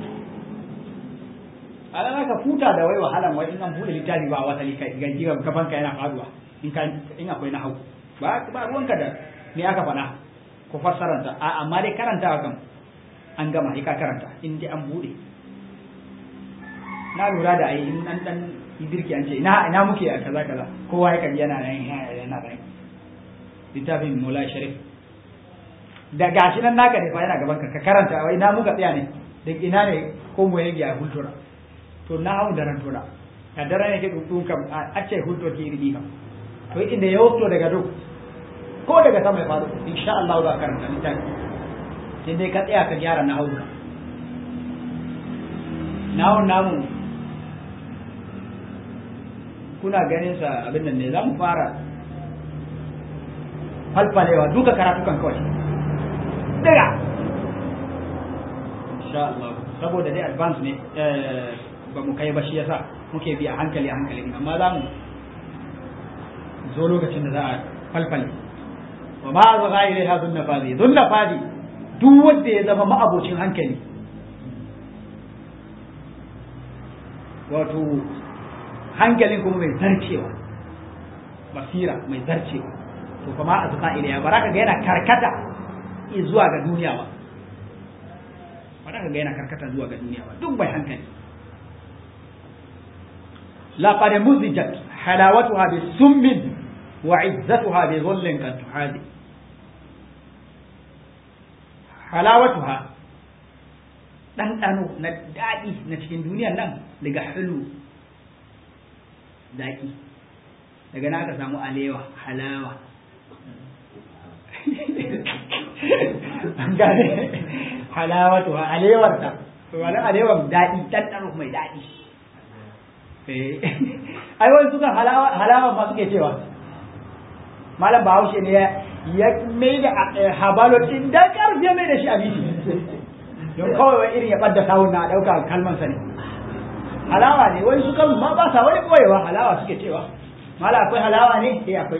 a nan ka futa da wai wahalan wai in an bude littafi ba wasali kai ga jiran gabanka yana faduwa in ka in akwai nahawu ba ba ruwanka da me aka faɗa ko fassaranta a amma dai karantawa kan an gama ka karanta in dai an bude na lura da ai in an dan girki an ce ina ina muke a kaza kaza kowa ya kaji yana nan yana nan littafin Mola Sharif da gashi nan naka ne fa yana gaban ka ka karanta wai ina muka tsaya ne da ina ne ko mu yage a hultura to na hawo daran tura ka daren yake dukun kam a ce hulto ki iri kam to inda ya wato daga duk ko daga sama ya faru insha Allah za ka karanta littafi sai dai ka tsaya ka gyara na hauna nahun namu kuna ganin sa abin nan ne za mu fara falfalewa duka karatukan kawai daga insha Allah saboda dai advance ne ba mu kai ba shi yasa muke bi a hankali a hankali amma za mu zo lokacin da za a falfale wa ma za ga ilaiha dhunna fadi dhunna fadi duk wanda ya zama ma'abocin hankali wato hankalin kuma mai zarcewa basira mai zarcewa to kuma a zuka ilaiha baraka ga yana karkata zuwa ga duniya ba baraka ga yana karkata zuwa ga duniya ba duk mai hankali laqad muzijat halawatuha bisummin wa izzatuha bi dhullin kan tuhadi halawatuha ɗanɗano na daɗi na cikin duniyar nan daga hulu daƙi daga na aka samu alewa halawa an gane halawatuha alewarta wani alewar daɗi ɗanɗano mai daɗi ai wani sukan halawa ma suke cewa malam bahaushe ne ya mai da habalo din da karfi mai da shi a bishi don kawai wai irin ya ɓadda sawun na ɗauka kalman sa ne halawa ne wai su kan ma ba sa wani koyewa halawa suke cewa mala akwai halawa ne eh akwai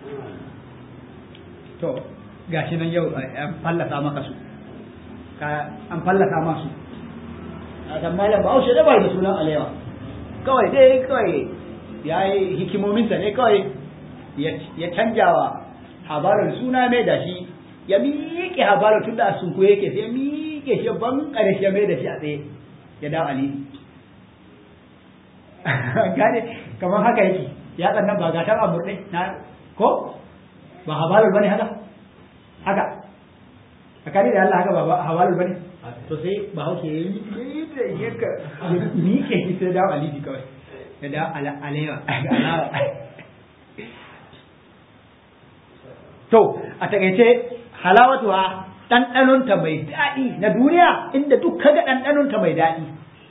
to gashi nan yau an fallasa maka su ka an fallasa masu a san malam ba da bai da sunan alewa kawai dai kawai ya yi hikimominsa ne kawai ya canjawa habarar suna mai da shi ya miƙe habarar tun da a sunku yake sai ya miƙe shi ban ƙarshe ya mai da shi a tsaye ya dawo ali gane kamar haka yake ya tsannan ba gatan a murɗe na ko ba habarar bane haka haka tsakani da Allah haka ba habarar bane to sai ba hauke ya yi da yaka miƙe shi sai dawo alibi kawai ya dawo alewa alawa to a takaice halawatuwa ɗanɗanonta mai daɗi na duniya inda duk kaga ɗanɗanonta mai daɗi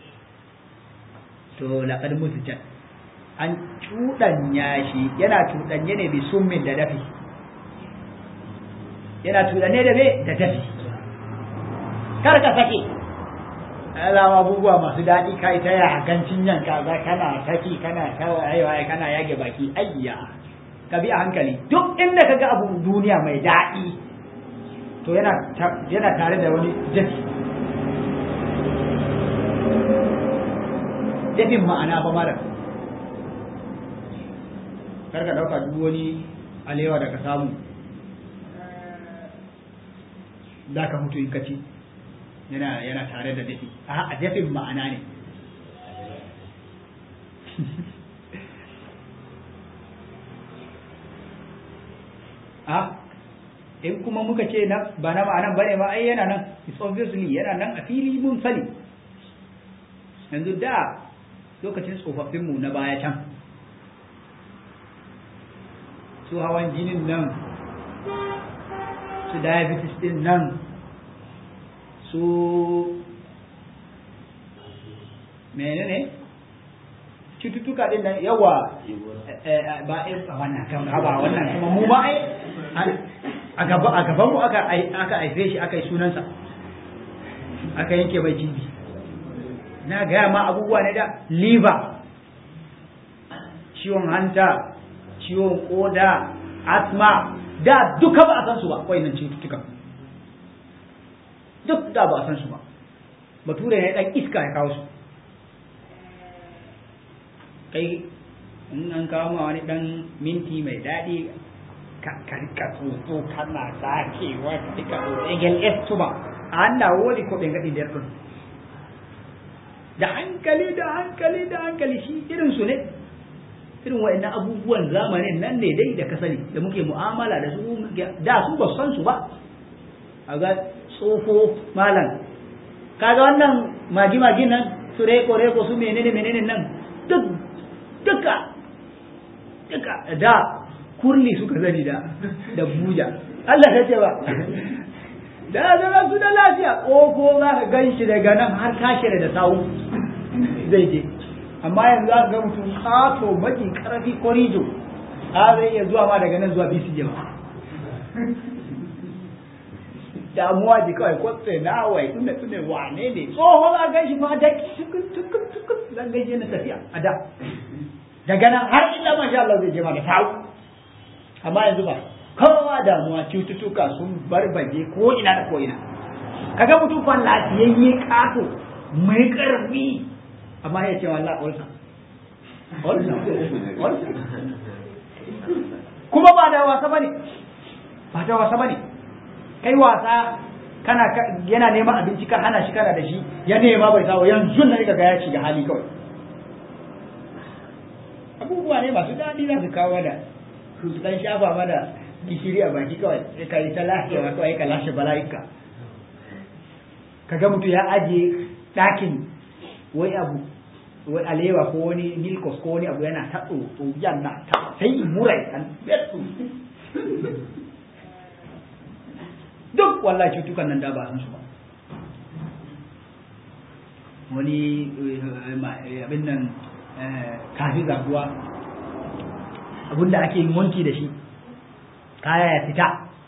to laƙar musu can an cuɗanya shi yana cuɗanye ne bi summin da dafi yana cuɗanye da da dafi kar ka sake alama abubuwa masu daɗi ka ita ya hagancin yan kaza kana saki kana tawayewa kana yage baki ayya ka bi a hankali duk inda ka ga abu duniya mai daɗi to yana yana tare da wani dafi dafin ma'ana ba mara kar ka ɗauka duk wani alewa da ka samu za ka mutu in ka ci yana yana tare da dafi a dafin ma'ana ne a in kuma muka ce na ba na ma'anan bane ma ai yana nan it's obviously yana nan a fili mun sani yanzu da lokacin tsofaffinmu na baya can su hawan jinin nan su diabetes din nan su menene cututtuka din nan yawa ba a wannan kan ba wannan kuma mu ba ai a gaba a gaban mu aka aka haife shi aka yi sunansa aka yanke mai cibi na gaya ma abubuwa ne da liver ciwon hanta ciwon koda asma da duka ba a san su ba nan cututtukan duk da ba a san su ba bature ne dan iska ya kawo su kai in an kawo ma wani dan minti mai daɗi ka rika tsotso kana sakewa ka rika tsotso egel estuma an da wodi ko ɓe gaɗi nder ɗon da hankali da hankali da hankali shi irin su ne irin wa'annan abubuwan zamanin nan ne dai da ka sani da muke mu'amala da su da su ba san su ba a ga tsofo malam kaga wannan magi magi nan su reko reko su menene menene nan duk duka duka da kurli suka zani da da buja Allah ya ce ba da zama su da lafiya ƙofo za ka gan shi daga nan har kashe da sawu zai je amma yanzu za ka ga mutum ƙato maki ƙarfi korijo a zai iya zuwa ma daga nan zuwa bisi jama damuwa ji kawai kwatse na wai tunda tunda wane ne tsoho za gan shi ma da tukun tukun tukun zan gaishe na tafiya a da daga nan har illa masha Allah zai je ma da sawu amma yanzu ba kowa damuwa cututtuka sun barbaje ko ina da ko ina kaga mutum fa lafiyayye kato mai karfi amma ya ce wallah olsa olsa olsa kuma ba da wasa bane ba da wasa bane kai wasa kana yana neman abinci ka hana shi kana da shi ya nema bai samu yanzu ne kaga ya shiga hali kawai abubuwa ne masu daɗi za su kawo da su dan shafa mana gishiri a baki kawai sai ka yi ta lafiya kawai ka lashe bala'ika ka ga mutum ya ajiye ɗakin wai abu wai alewa ko wani milkos ko wani abu yana ta tsotso yana ta sai murai an betu duk wallahi cutukan nan da ba san su ba wani abin nan kafi zaguwa abinda ake yin wanki da shi kaya ya fita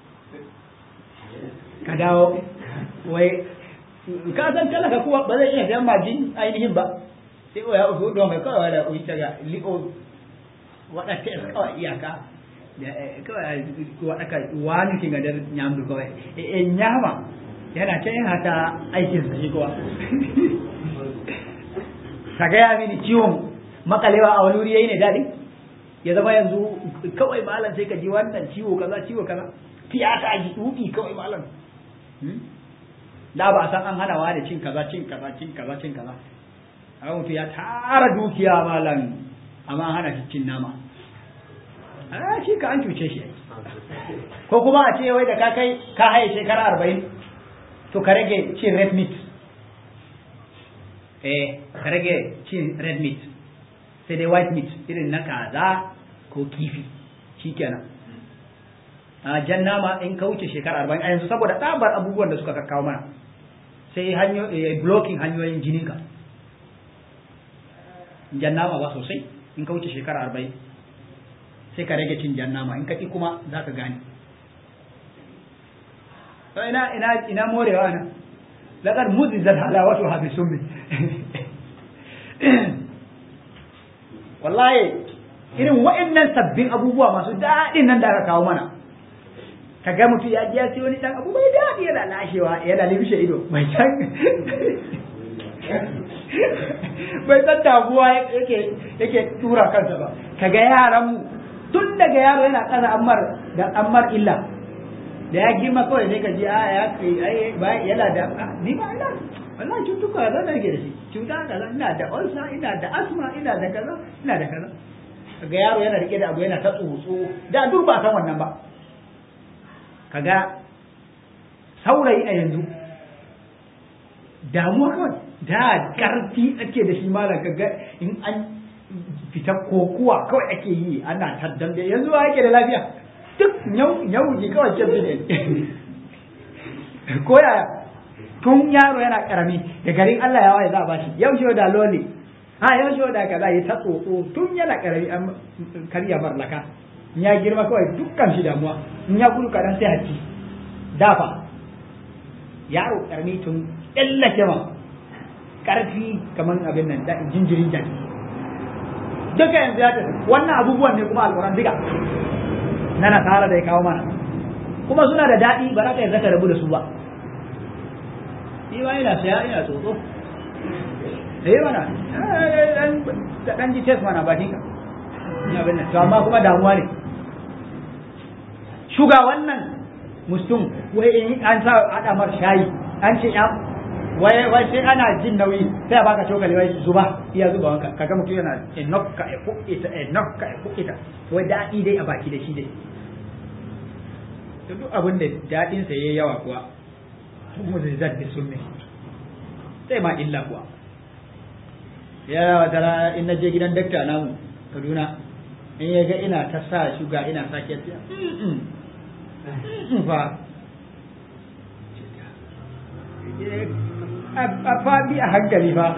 ka dawo wai ka san talaka kuwa ba zai iya sayan majin ainihin ba sai o ya usu do mai kawai da uyi taga li'o waɗata kawai iyaka kawai waɗaka wani kinga da nyamdu kawai e nyama yana can yana ta aikin sa shi kuwa ka gaya mini ciwon makalewa a wani wuri yayi ne daɗi ya zama yanzu kawai malam sai ka ji wannan ciwo kaza ciwo kaza tiyata a ji duki kawai malam da ba a san an hana wa da cin kaza cin kaza cin kaza cin kaza a mutu ya tara dukiya malam amma an hana shi cin nama a shi ka an cuce shi ko kuma a ce wai da ka kai ka haye shekara arba'in to ka rage cin red meat eh ka rage cin red meat sai dai white meat irin na kaza ko kifi shikenan a jan nama in ka wuce shekara arba'in a yanzu saboda tsabar abubuwan da suka kakkawo mana sai hanyo blocking hanyoyin jininka jan nama ba sosai in ka wuce shekara arba'in sai ka rage cin jan nama in ka ƙi kuma za ka gane ina ina ina morewa na laqad muzizat halawatu ha bi summi wallahi irin wa'annan sabbin abubuwa masu daɗin nan da aka kawo mana ka ga mutum ya ji ya sai wani dan abu mai daɗi yana lashewa yana libishe ido mai can bai san damuwa yake yake tura kansa ba ka ga yaran mu tun daga yaro yana ƙasa ammar da ammar illa da ya girma kawai sai ka ji a ya kai ba yana da ni ba ina wallahi cutuka zan da da shi cuta da ina da ulcer ina da asma ina da kaza ina da kaza kaga yaro yana rike da abu yana ta tsotso da duk ba san wannan ba kaga saurayi a yanzu damuwa kawai da karfi ake da shi malam kaga in an fita kokuwa kawai ake yi ana taddan da yanzu ake da lafiya duk yau ji kawai ce ne ko yaya tun yaro yana karami da garin Allah ya waye za a bashi yau shi da loli ha yau shi da kaza ya ta tsotso tun yana karami an karya barlaka in ya girma kawai dukkan shi damuwa in ya gudu kadan sai haci dafa yaro karami tun tsallake ma karfi kamar abin nan da jinjirin jaki duka yanzu ya tafi wannan abubuwan ne kuma alquran duka na nasara da ya kawo mana kuma suna da daɗi ba za ka yarda ka rabu da su ba ni ma ina saya ina tsotso sai mana ka dan ji test mana bakin ka ina bin to amma kuma damuwa ne shuga wannan mustum wai in an sa hada mar shayi an ce ya wai wai sai ana jin nauyi sai a baka cokali wai zuba iya zuba wanka kaga mutum yana enough ka e ita enough ka e ita wai daɗi dai a baki da shi dai to duk abin da daɗin sa yayi yawa kuwa mu zai zaddi sunne sai ma illa kuwa ya wata rana in na je gidan dakta namu Kaduna in ya ga ina ta sa shuga ina sake ta fa a faɗi a hankali fa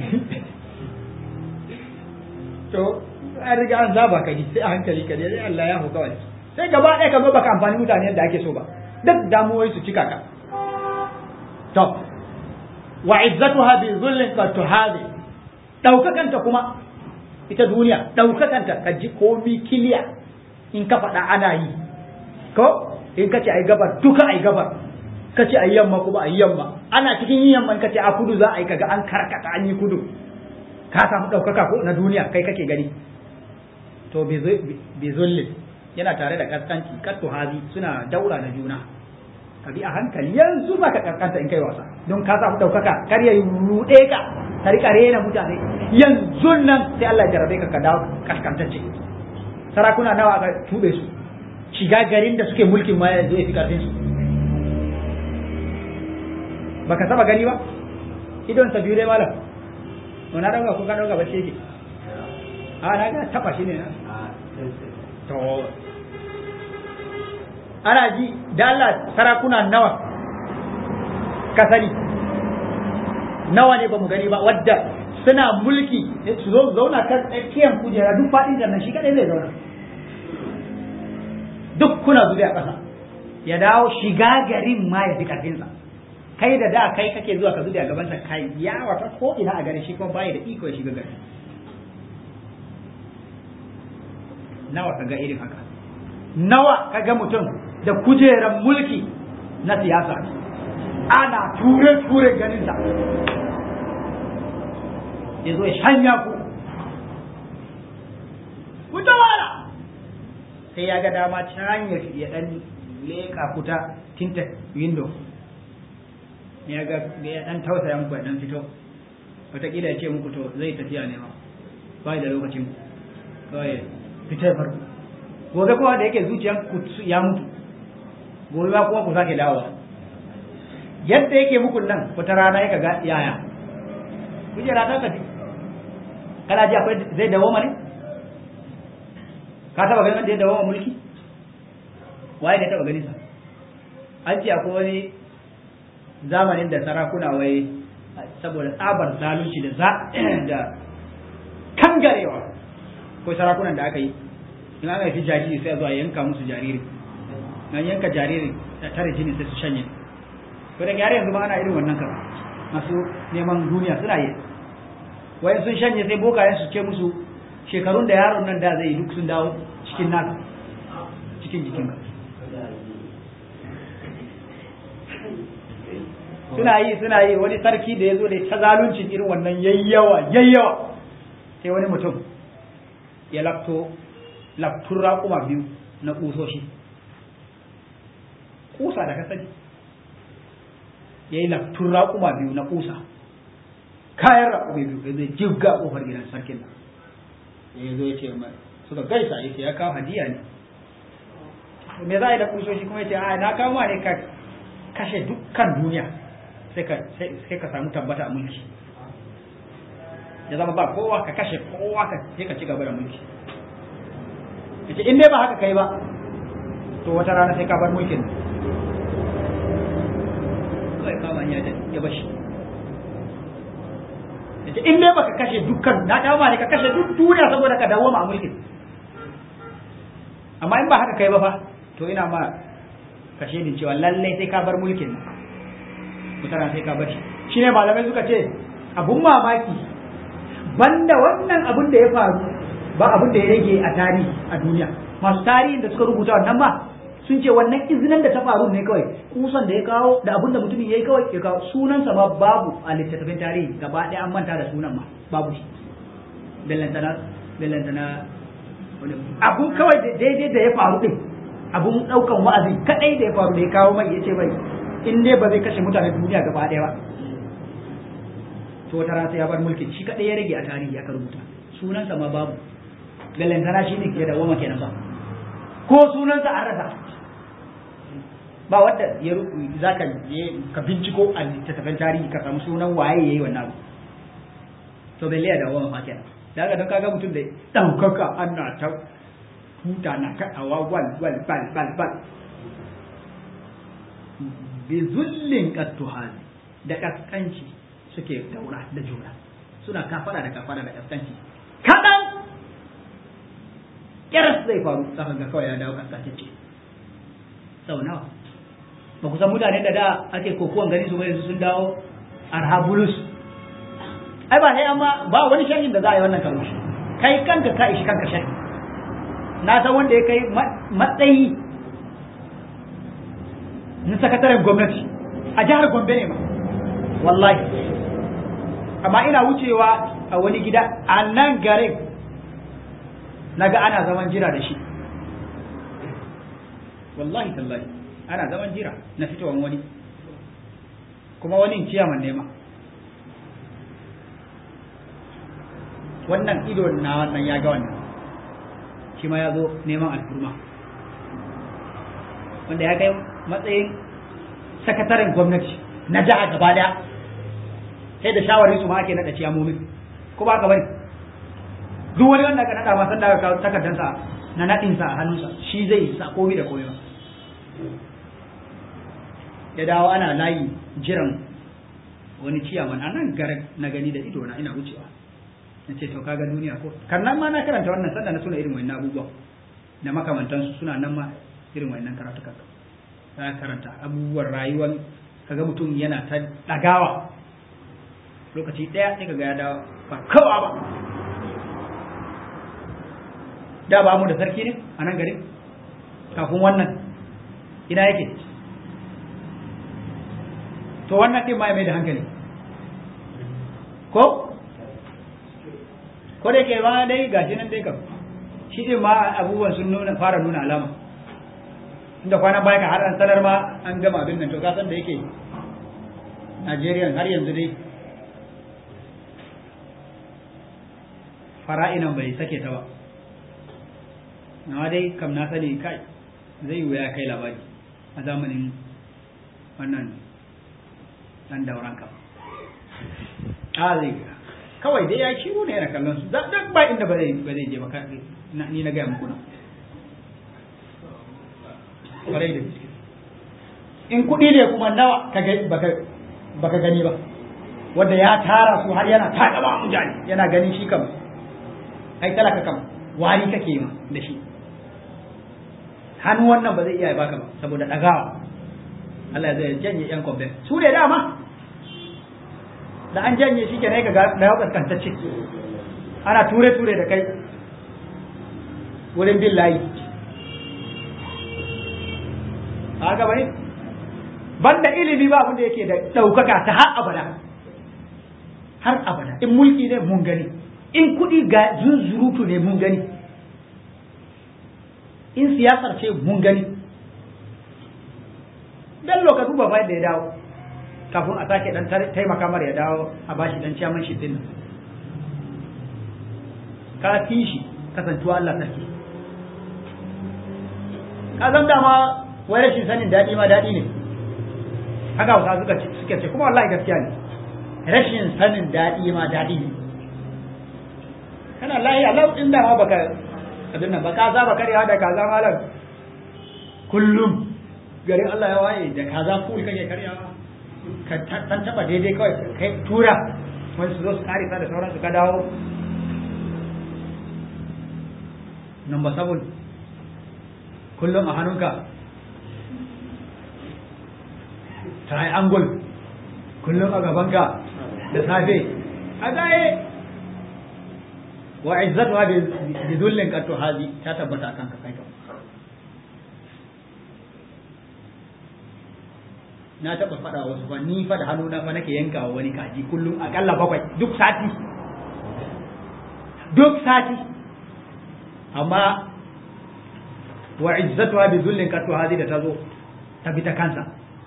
to an riga an zaba ka sai a hankali ka dai Allah ya hu kawai sai gaba ɗaya ka zo baka amfani mutane yadda ake so ba duk damuwoyi su cika ka to wa izzatuha bi dhullin qad tuhadi daukakanta kuma ita duniya daukakanta ka ji komi kiliya in ka faɗa ana yi ko in ka ce ai gabar duka ai gabar ka ce ai yamma kuma ai yamma ana cikin yin yamma ka ce a kudu za a yi kaga an karkata an yi kudu ka samu daukaka ko na duniya kai kake gani to bi zullin yana tare da kaskanci kattu hazi suna daura da juna ka bi a hankali yanzu ba ka kaskanta in kai wasa don ka samu ɗaukaka kar ya ruɗe ka ka rika rena mutane yanzu nan sai Allah ya jarabe ka ka dawo kaskantacce sarakuna nawa aka tube su shiga garin da suke mulkin ma yanzu ya fi karfin su baka saba gani ba idon sa biyu dai malam to na dauka ko ka dauka bace yake a na ga taba shi ne na to ana ji da Allah sarakuna nawa ka sani nawa ne ba mu gani ba wadda suna mulki su zo zauna kan tsakiyar kujera duk faɗin nan shi kadai zai zauna duk kuna zube a ƙasa ya dawo shiga garin ma ya fi karfinsa kai da da kai kake zuwa ka zuba a gabansa kai ya wata ko ina a garin shi kuma bai da iko ya shiga garin nawa ka ga irin haka nawa ka ga mutum da kujeran mulki na siyasa ana ture-ture ganinsa ya zo ya shanya ku ku wala sai ya ga dama can ya ya dan leka kuta tinta window ya ga ya dan tausaya muku ya dan fito wataƙila ya ce muku to zai tafiya ne ma ba da lokacin kawai fitar farko gobe kowa da yake zuciyan ku ya mutu gobe ba kuma ku sake dawowa yadda yake muku nan wata rana ya ga yaya kujera ta tafi kana ji akwai zai dawo ne ka taba ganin wanda ya dawo mulki waye da taba ganin sa an ce akwai wani zamanin da sarakuna wai saboda tsabar zalunci da za da kangarewa ko sarakunan da aka yi in aka yi jariri sai zuwa yanka musu jariri nan yanka jariri da tare jini sai su shanye ko da yare yanzu ma ana irin wannan kan masu neman duniya suna yi wayan sun shanye sai bokayen su ce musu shekarun da yaron nan da zai duk sun dawo cikin naka cikin jikin ka suna yi suna yi wani sarki da ya zo da ta zaluncin irin wannan yayyawa yayyawa sai wani mutum ya lafto laftun raƙuma biyu na ƙusoshi ƙusa da kasance ya yi laftun raƙuma biyu na ƙusa kayan raƙuma biyu ya zai jibga ƙofar gidan sarkin nan ya zo ya ce mai suka gaisa ya ce ya kawo hadiya ne me za a yi da ƙusoshi kuma ya ce a na kawo ne ka kashe dukkan duniya sai ka samu tabbata a mulki ya zama ba kowa ka kashe kowa ka sai ka ci gaba da mulki yace in dai ba haka kai ba to wata rana sai ka bar mulkin kai kama ya da ya bashi yace in dai baka kashe dukkan na kawo ne ka kashe duk duniya saboda ka dawo ma mulkin amma in ba haka kai ba fa to ina ma kashe din cewa lallai sai ka bar mulkin wata rana sai ka bar shi shine malamai suka ce abun mamaki banda wannan abun da ya faru ba abun da ya rage a tarihi a duniya masu tarihin da suka rubuta wannan ba sun ce wannan izinin da ta faru ne kawai kusan da ya kawo da abun da mutumin ya yi kawai ya kawo sunansa ma babu a littattafin tarihi gaba ɗaya an manta da sunan ma babu shi bellantana bellantana abun kawai daidai da ya faru din abun ɗaukan wa'azi kadai da ya faru da ya kawo mai ya ce mai in dai ba zai kashe mutane duniya gaba ɗaya ba to wata rana sai ya bar mulkin shi kadai ya rage a tarihi aka rubuta sunansa ma babu bellantana shi ne ke da wama kenan ba ko sunansa an rasa ba wadda ya za ka ka binciko a littattafan tarihi ka samu sunan waye yayi wannan abu to belle da wama ma kenan daga don kaga mutum da daukaka ana ta huta na kaɗawa wal wal bal bal bal bi zullin qattuhal da kaskanci suke daura da juna suna kafara da kafara da kaskanci kadan kiras zai faru saka ga kawai ya dawo kaskantacce sau nawa ba ku san mutane da da ake kokuwan gani su bai sun dawo arhabulus ai ba sai amma ba wani sharhin da za a yi wannan karo kai kanka ka ishi kanka sharhi na san wanda ya kai matsayi na sakataren gwamnati a jihar gombe ne ma wallahi amma ina wucewa a wani gida a nan garin naga ana zaman jira da shi wallahi tallahi ana zaman jira na fitowan wani kuma wani ciyaman nema wannan ido na wannan ya ga wannan shi ma ya zo neman alfurma wanda ya kai matsayin sakataren gwamnati na jiha gaba daya sai da shawarin su ma ake naɗa ciyamomin ko ba ka bari duk wani wanda ka naɗa ma san da ka kawo takardansa na naɗinsa a hannunsa shi zai sa komai da komai ba ya dawo ana layi jiran wani ciyaman a nan garin na gani da ido na ina wucewa na ce to kaga duniya ko karnan ma na karanta wannan sanda na suna irin wannan abubuwa da makamantansu suna nan ma irin wannan karatukan za ka karanta abubuwan rayuwar kaga mutum yana ta ɗagawa lokaci ɗaya sai kaga ya dawo ba kawa ba da ba mu da sarki ne a nan garin kafin wannan ina yake to wannan ɗin ma ya mai da hankali ko ko da ke ma dai gashi nan dai kam shi ɗin ma abubuwan sun nuna fara nuna alama inda kwanan baya ka har an sanar ma an gama abin nan to ka san da yake Najeriya har yanzu dai fara'inan bai sake ta ba na dai kam na sani kai zai wuya kai labari a zamanin wannan dan dauran kam a zai kawai dai ya kiwo ne yana kallon su duk ba inda ba zai ba zai je ba ni na gaya muku na kwarai da gaske in kuɗi ne kuma nawa ka baka gani ba wanda ya tara su har yana taɗa ba mutane yana ganin shi kam ai talaka kam wari kake ma da shi hannu wannan ba zai iya baka ba saboda ɗagawa Allah zai janye yan kwamfen su ne dama da an janye shi ke ne ga da yau kaskantacce ana ture-ture da kai wurin bin layi haka bane banda ilimi ba abinda yake da ɗaukaka ta har abada har abada in mulki ne mun gani in kuɗi ga zunzurutu ne mun gani in siyasar ce mun gani bello ka duba fa da ya dawo kafin a sake dan taimaka mar ya dawo a bashi dan ciyaman shi din ka fi shi kasantuwa Allah sarki ka san dama wai rashin sanin daɗi ma daɗi ne haka wasa suka suke ce kuma wallahi gaskiya ne rashin sanin daɗi ma daɗi ne kana lahi Allah in da ma baka abin nan ba ka za ba karyawa da kaza malam kullum garin Allah ya waye da kaza kul kake karyawa ka tan taba daidai kawai kai tura wani su zo su karisa da sauransu ka dawo number seven kullum a hannunka triangle kullum a gabanka da safe a gaye wa izzatuha bi dhullin qad hadi ta tabbata akan ka kai na taba fada wasu ba ni fa da hannu na fa nake yanka wa wani kaji kullum akalla bakwai duk sati duk sati amma wa izzatuha bi dhullin qad hadi da tazo ta bi ta kansa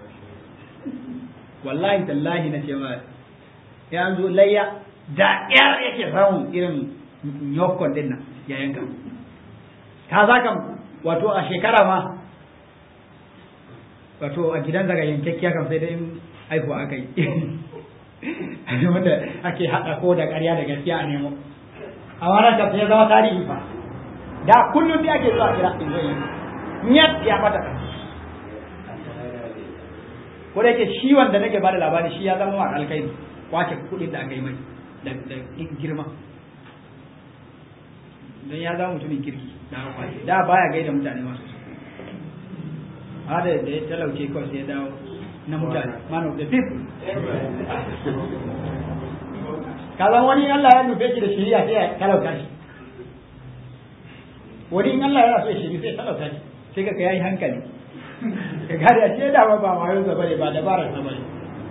wallahi tallahi na ce ma ya zo layya da yar yake samun irin yokon din nan ya yanka ka za kan wato a shekara ma wato a gidan daga yankakkiya kan sai dai haihuwa aka yi wanda ake haɗa ko da ƙarya da gaskiya a nemo a wannan kan sai zama tarihi fa da kullum da ake zuwa kira in zai yi ya bata ko da yake shi wanda nake bada labari shi ya zama wa alkai kwace kuɗin da aka yi mai da girma don ya zama mutumin kirki da kwace da baya gaida mutane masu a da da ya talauce kawai sai ya dawo na mutane man of the people kazan wani Allah ya nufe shi da shiriya sai ya talauta shi wani in Allah ya so ya shiri sai ya talauta shi sai ka yayi hankali ka gane ashe da ba ba wayo sa bane ba dabarar sa bane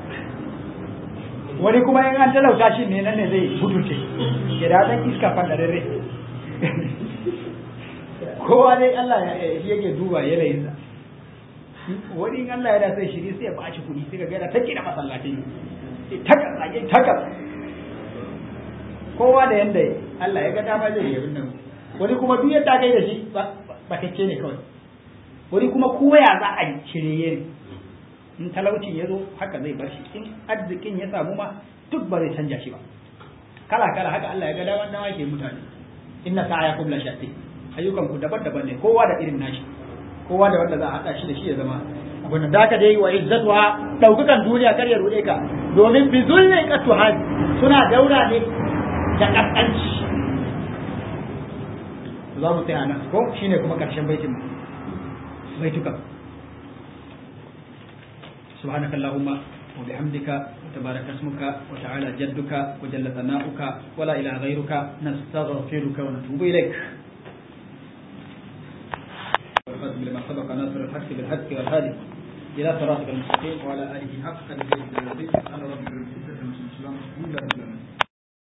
wani kuma in an talauta shi ne nan ne zai butulce ya da dan iska fadararre kowa dai Allah ya shi yake duba yanayin sa wani in Allah ya da sai shiri sai ya baci kuɗi sai ka ga ta kira masallaci taka tsage taka kowa da yanda Allah ya ga dama zai yi nan wani kuma duk yadda kai da shi ba tacce ne kawai wani kuma koya za a yi shirye ne in talauci ya zo haka zai bar shi in arzikin ya samu ma duk ba zai canja shi ba kala kala haka Allah ya ga daman dawa ke mutane inna sa'ayakum la shatti ayyukan ku daban-daban ne kowa da irin nashi kowa da wanda za a hada shi da shi ya zama abin da ka dai wa izzatuha daukakan duniya kar ya rude ka domin bi zulli qatuha suna daura ne da kaskanci za mu tsaya nan ko shine kuma karshen baitin mu baitukan سبحانك اللهم وبحمدك وتبارك اسمك وتعالى جدك وجل ثناؤك ولا إله غيرك نستغفرك ونتوب إليك والخاتم لما سبق ناصر الحق بالحق والهادي إلى صراطك المستقيم وعلى آله حق قدره سبحان ربك